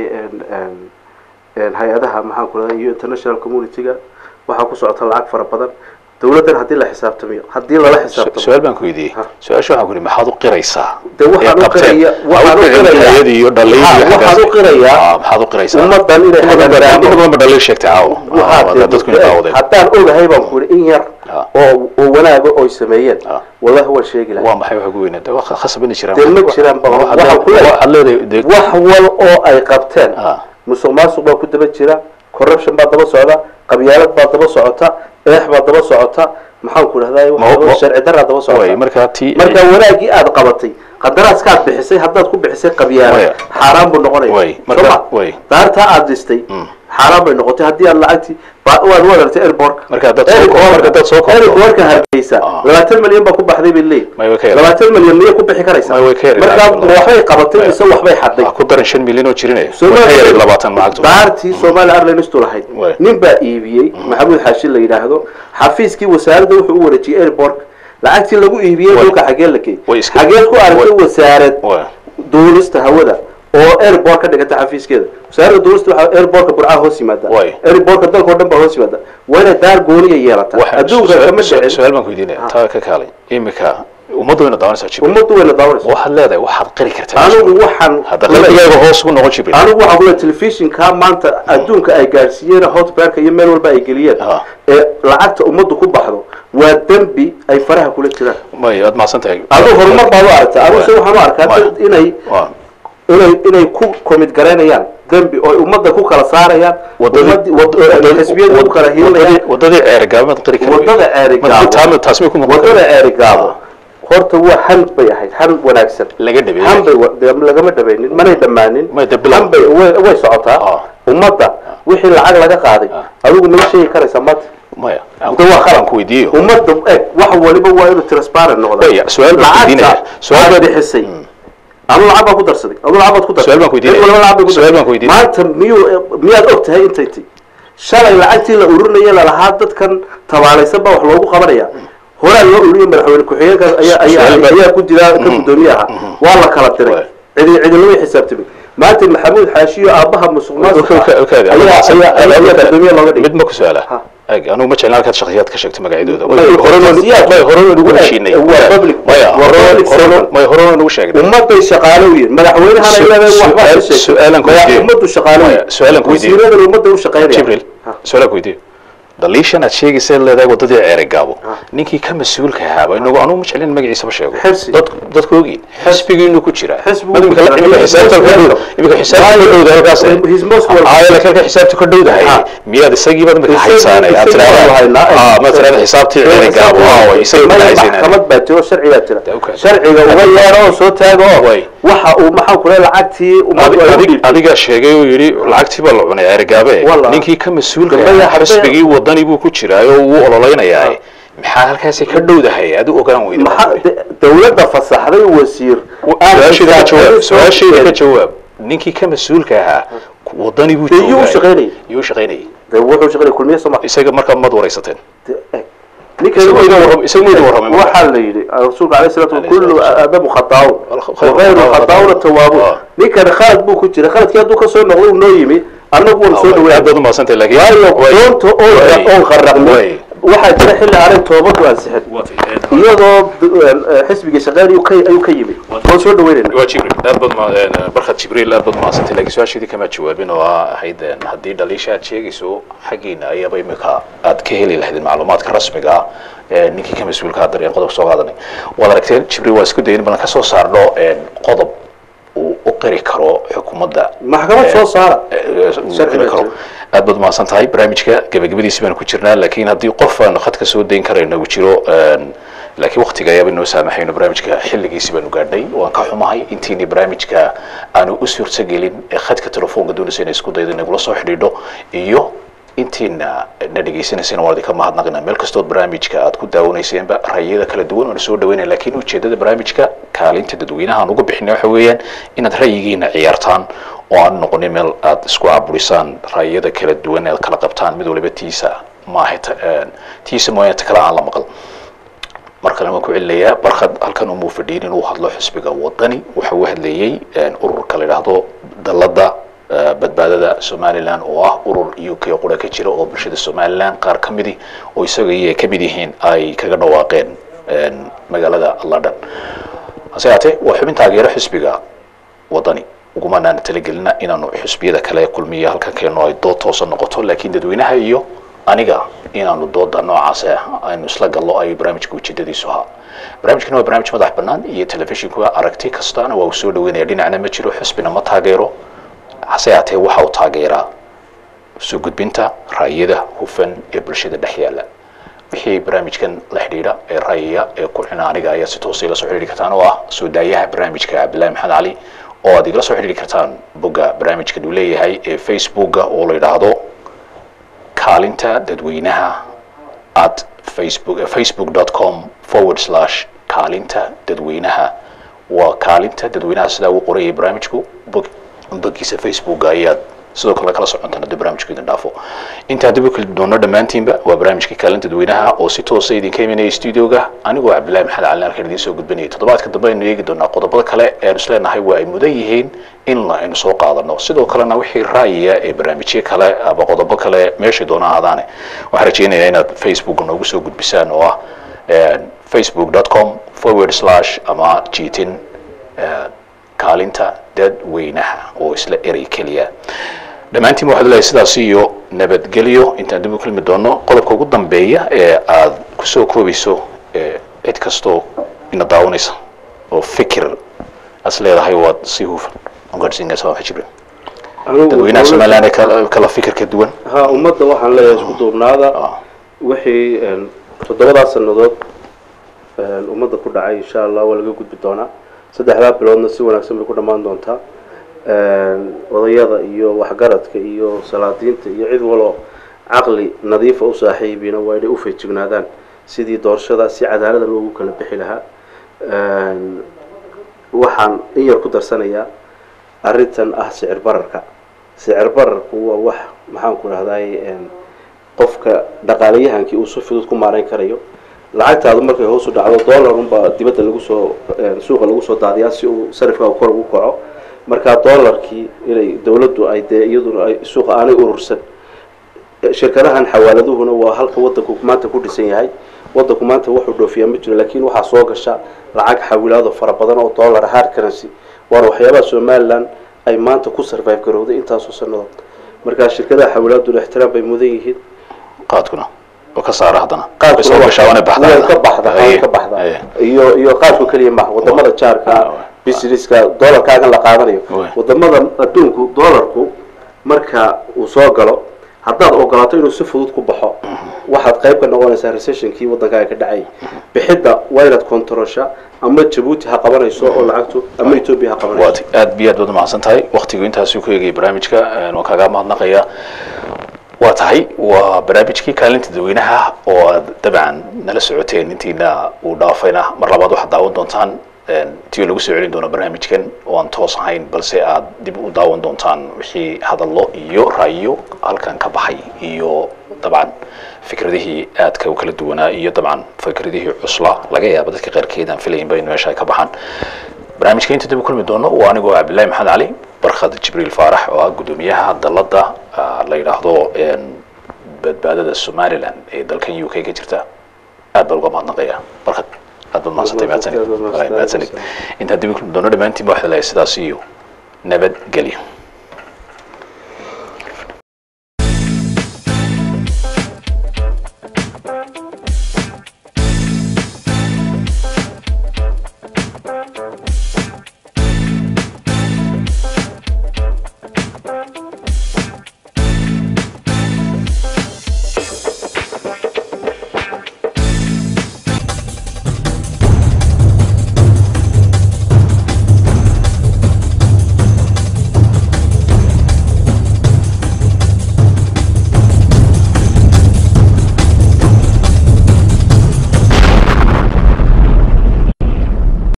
hay-adaha maxaan ku raday iyo international community-ga waxaa ku socota lacag fara badan dawladdan haddii la xisaabtamiyo haddii lala xisaabtamo su-aal baan ku weydiiyey Ha. su-aasha waxaan ku yidhi maxaad u qiraysaa De waxaan Ee u qabteen. qiraya- waxaan u Ha u qirayaa- qirayay iyo dhaliil Ha, iyo waxaan u xaggaas. qirayaa Ah, maxaad u qiraysaa ummaddan inay Ummaddan ba- hagaagaano. ummaddan ba dhaliil sheegtay caawa waxaa Ah, dee dadku inay daawadeen haddaan ogahay baan ku yidhi in yar Ah. oo oo wanaaga oy sameeyeen Ah. wallahi waan sheegi lahaa waa maxay wax ugu weynaa waa khasabani jiraan dee ma jiraan ba Waxaad waxaan ku leedahay- waxaad leedahay dee- wax wal oo ay qabteen Ah. musuq maasuq baa ku daba jira corruption baa daba socda qabyaalad baa daba socota eex baa daba socota maxaan ku dhahdaa Ma- ma- sharci daraa daba way socota markaa tii marka wanaagii aad qabatay qadaraaskaad bixisay haddaad ku bixisay qabyaala Waya. xaaraan buu Way, noqonaya marka- soma way. daartaa aad dhistay xaaraan bay noqotay haddii aad lacagtii ba- waad wadartay airborka Marka haddaad soo ko- marka haddaad soo koobto- airborka hargeysa Ah. labaatan milyan baa ku baxday bay leeyihin May way ka yaraan. labaatan milyan miyay ku bixi karaysaa May way ka yaraan. marka ma waxbay qabatay Waya. mise waxbay xaday Ah, ku daran shan milyan oo jirinaya Soomaaliya- ka yaray labaatan lacagtu daartii Soomaaliya Airlines tu lahayd Way. nin baa iibiyey maxamuud xaashi la yidhaahdo xafiiskii wasaaradda wuxuu u wareejiyey airport lacagtii lagu iibiyey Way. dhulka xagee la geeyey Way iska- xageed ku aragtay Way. wasaarad Way. duulista hawada oo airport ka dhigata xafiiskeeda wasaaradda duulista waxaa airportka burcaha hoos yimaada Way. airportka dalka oo dhan baa hoos yimaada waa inay daar gooniya yeelataa Waxaan- adduunka su- kama su- dhicin su-aal baan ku weydiinaya taa ka kaalay imika ummaddu wayna daawanaysaa jibril ummaddu wayna daawanaysa waxaad leedahay waxaad qiri kartaa anigu waxaan hadda qalbigaaga hoos ugu noqon jibril anigu waxaan kule telefishinka maanta adduunka ay gaadhsiiyeen hotbarka iyo meel walba ay geliyeen Ah. ee lacagta ummaddu ku baxdo waa dembi ay faraha kula jiraan may aad mahadsan tahay aduu horumar baad u aragta anigu se waxaan u arkaa Way. dad inay Waa. inay inay ku komid garaynayaan dembi oo ummadda ku kala saarayaan ummadii- wad- oo xisbiyada ku kala hiilayaan wadadii wadadii ceerigaabad qiri kara wadada ceerigaabo taas may ku muuqan wadada ceerigaabo horta waa han bay ahayd han wanaagsan laga dhabeeyey han bay wa- dee lagama dhabaynin manay dhammaanin May dee bilow. han bay way way socotaa Ah. ummadda wixii lacag laga qaaday adigu nama sheegi karaysaa maanta maya aan De waa ku- khalad. aan ku weydiiyo ummadda eg wax waliba waa inuu transparent noqda Waya, su-aal baan weydiinaya. lacagta Su-aal aad baan- bixisay anu lacag baan ku darsaday adu lacag baad ku darsaday Su-aal baan ku weydiinaya. Cid walba lacag bay ku Su-aal baan ku darsaday. weydiinaya. maanta miyuu miyaad og tahay intay ti shalay lacagtii la ururinaya lalahaa dadkan tabaalaysan baa wax loogu qabanaya horaa loo ururiyay madaxweyne ku-xigeenkaas ayaa ayaa Su-aal baan- ayaa ku jira ka gudoomiyaha waa la kala diray Waay. cidi cidilama xisaabtamay maanta maxamuud xaashiyo aabaha musuq maasuqa Ka- ka- ka- ayaa ayaa ayaa ayaa gudoomiye looga dhigay mid ma ku su-aala Ha. eg anugu ma jeclaan halkaad shakhsiyaad ka sheegto magacyadooda May- shakhsiyaad- may hore nugu Waa- heshiinay waa public- maya waa hore public hore servant. may hore nugu sheegnay ummaday shaqaalo u yihin madaxweynahana Su- ilaahay waxba ka su-aal- sheegay su-aalan ku Madax- weydiiyo. ummaddu shaqaalo u Maya, yihin su-aalan ku weydiiyo. wasiiradan ummadda u shaqaynaya jibril Ha. su-aala ku weydiiyo daliishan aad sheegaysa leedahay wadadii ceerigaabo ninkii ka mas-uulka ahaaba inagu anugu ma jeclin magaciisaba sheego Xirsi. dad dadku ogiin xisbigii inuu ku jira Xisbigu Imika- ku jira. imika xisaabta ka dhow imika xisaabta ka dhowda halkaas His most welcome. aa laakiin halka xisaabta ka dhowdahay Ha. miyaad isagii baad imika Isagii- haysaanay aad isagii tiraahdaa baan haynaa. aa ma tiraahdaa xisaabtii ceerigaabo aa isagii ma Maya haysanay maxkamad baa jiro sharci baa jira Okay. sharciga uga yeero oo soo taago oo Way. waxa uu maxaan ku leeyahay lacagtii ummaddu ay u Adig- dhiibtay adigaa sheegay oo yidhi lacagtii baa la cunay ceerigaabe Wallah. ninkii ka mas-uulka Gabadha ahaa hadday- xisbigii wadani buu ku jiraayo wuu ololeynayaa maxaa halkaasi ka dhowdahay adu ogaan weyda maxaa de- dawladda fasaxday wasiir su-aashayda ka jawaab su-aashayda ka jawaab ninkii ka mas-uulka ahaa wadani buu Dee yuu joogay shaqaynayay. yuu shaqaynayay de wuxuu shaqeynaya kulmiye soo ma isaga markaa mad waraysateen ninkan isaga mayda warram- isaga mayda warramay marka. waxaa la yidhi rasuulka alayhi salatu Alayhi kullu salatu wasalaam. adamu khataa'un khayru wagayru khataa'una tawaabu Ah. ninkan khalad buu ku jira khaladkii hadduu ka soo noqdo uu noo yimi annagu waan soo aad dhaweeyay baad umahadsantahay laakiin waayo way- doonta oo way- oon qarraqnay way. waxaa jira xilli aanay toobadu ansixin iyadoo d- xisbiga shaqeyn ayuu ka ayuu ka yimi waan soo dhaweynayna waa jibriil aad baad ma barkad jibriil aad baad mahadsantahay laakiin su-aasheedii kama jawaabin oo ah ahayd een, haddii dhaliisha aad sheegayso xaggiina ayaaba imika aad ka heli lahaydeen macluumaadka rasmiga ah ee ninkii ka mas-uulka ah dareen qodob soo qaadanay waad aragteen jibriil waa isku dayin balan ka soo saarno een, qodob uu u qiri karo xukuumadda maxkamad soo saara sharci karo aad baad umahadsan tahay barnaamijka gebagabadiisi baanu ku jirnaa laakiin haddii qof aan khadka soo dayn karayno uu jiro een, laakiin waktiga ayaaba inoo saamaxayno barnaamijka xilligiisi baanu gaadhnay waan ka xumahay intiini barnaamijka aanu u suurtagelin ee khadka telefoonka doonaysa inay isku daydo inagula soo xidhiidho iyo intiina na dhegaysanaysan waan idinka mahadnaqina meel kastood barnaamijka aad ku daawanaysaenba ra'yada kala duwan oona soo dhaweynaya laakiin ujeedada barnaamijka kaalinta dadweynaha aan uga bixinay waxa weeyaan inaad ra'yigiina ciyaartaan oo aan noqonin meel aad isku caburisaan ra'yada kala duwan aad kala qabtaan mid waliba tiisa maaha ta- een, tiisa mooyaane ta kale aan la maqal mar kale waan ku celinayaa barkad halkan umuu fadhiyin inuu hadlo xisbiga wadani waxa uu hadlayey een, ururka la yidhaahdo dalada eh, badbaadada somalilan oo ah urur u k qura ka jira oo bulshada somalilan qaar ka midi oo isaga iyo ka mid yihiin ay kaga dhawaaqeen een, magaalada london hase yaatee waa xubin taageero xisbiga wadani ugumanaan talagelina inaanu xisbiyada kale kulmiya halkan keeno ay dood toosa noqoto laakiin dadweynaha iyo aniga inaanu dooda noocaas ah aynu isla gallo ay barnaamijka ujeedadiisu ahaa barnaamijkana waa barnaamij madax bannaan iyo telefishinku aragti kastaana waa uu soo dhaweynaya dhinacna ma jiro xisbina ma taageero hase yaatee waxa uu taageeraa soo gudbinta ra'yada hufan ee bulshada dhex yaala wixii barnaamijkan la xidhiidha ee ra'yiga ee ku xina aniga ayaa si toosa ila soo xidhiidhi kartaan oo ah soo daayaha barnaamijka cabdillahi maxamed cali oo aad igala soo xidhiidhi kartaan bogga barnaamijkan uu leeyahay ee facebooka oo la yidhaahdo kaalinta dadweynaha at facebook facebook.com forward slash kaalinta dadweynaha waa kaalinta dadweynaha sidaa uu qorayay barnaamijku bog boggiisa facebooka ayaad sidoo kale kala socontaan haddii barnaamijku idin dhaafo intaa dib u kala doono dhammaantiinba waa barnaamijkii kaalinta dadweynaha oo si toosa idinka imanaya studioga anigoo cabdillahi maxamed cali halkan idiin soo gudbinayay toddobaadka dambe aynu eegi doonaa qodobada kale ee aynu isleenahay waa ay mudan yihiin in la aynu soo qaadano sidoo kalena wixii ra'yiga ee barnaamijyo kale ama qodobo kale meesha doona ahaadaane waxaan rajeynayaa inaad facebook noogu soo gudbisaan oo ah facebook.com forward slash ama jiitin eh, kaalinta dadweynaha oo isla erey keliya dhammaantiin waxaad leeyahay sidaas iyo nabadgelyo intaan dib u kulmi doono qodobka ugu dambeeya ee aad kusoo koobayso ee cid kastoo ina daawanaysa oo fikir as leedahay waad si hufan ugaadhsiinaysa waa jibril dadweynaha somaliland ee kala- kala fikir ka duwan ha ummadda waxaan leeyahay isku duubnaada Ah. wixii een, toddobadaas sannadood een, ummadda ku dhacay insha allah waa laga gudbi doonaa saddexdaa biloodna si wanaagsan bay ku dhammaan doontaa een, odayada iyo waxgaradka iyo salaadiinta iyo cid waloo caqli nadiifa u saaxiibiina waa inay u feejignaadaan sidii doorashada si cadaalada loogu kala bixi lahaa een, waxaan in yar ku darsanayaa arrintan ah sicir bararka sicir bararku waa wax maxaan ku dhahday qofka dhaqaalayahankii uu si fudud ku maarayn karayo lacagtaadu markay hoos u dhacdo dollar unbaa dibadda lagu soo een, suuqa lagu soo daadiyaa si uu sarifka kor ugu kaco marka dollarkii inay dowladdu ay dee iyaduna ay suuqa aanay urursan shirkadahan xawaaladuhuna waa halka wadanku maanta ku dhisan yahay wadanku maanta wuxuu dhoofiyaa ma jiro laakiin waxaa soo gasha lacag xawilaado fara badan oo dollar hard currency waana waxyaabaha somaliland ay maanta ku survive garowday intaasoo sannadood marka shirkadaha xawilaaduna ixtiraam bay mudan yihiin qaadkuna oo ka saara haddana qaadkuna Way soo waa- gashaa waana baxdaa way ka baxda way Aye, ka baxda aye. iyo iyo qaadku keliya maaha wadamada jaarka businesska doolarkaagan la qaadanayo Way. wadamada adduunku doolarku marka uu soo galo haddaad ogolaato inuu si fudud ku baxo waxaad qayb ka noqonaysaa recessionkii waddankaaga ka dhacay bixidda waa inaad kontarosha ama jabuuti ha qabanayso oo lacagtu ama etoobiya ha qabanayso waati aad biyo aad baad umahadsan tahay waktigu intaasuu ku eegayay barnaamijka een, waan kaaga mahadnaqaya waa tahay waa barnaamijkii kaalinta dadweynaha oo aad dabcan nala socoteen intiina uu dhaafayna mar labaad waxaad daawan doontaan een, tii lagu soo celin doono barnaamijkan oo aan toos ahayn balse aad dib u daawan doontaan wixii hadallo iyo ra'yo halkan ka baxay iyo dabcan fikradihii aadka u kala duwanaa iyo dabcan fikradihii cuslaa laga yaaba dadka qaarkeed aan filaynba in meesha ay ka baxaan barnaamijka inta dib u kulmi doono waa anigoo cabdillahi maxamed cali barkhad jibriil faarax oo ah guddoomiyaha dalladda ah, la yidhaahdo een, badbaadada somaliland ee dalkan u k ka jirta aad baan uga mahadnaqaya barkhad aad baad mahadsantahay mahadsanid Aad baad mahadsantahay. mahadsanid intaan dib u kulmi doono dhammaantiin ba waxaa leeyahay sidaas iyo nabadgelyo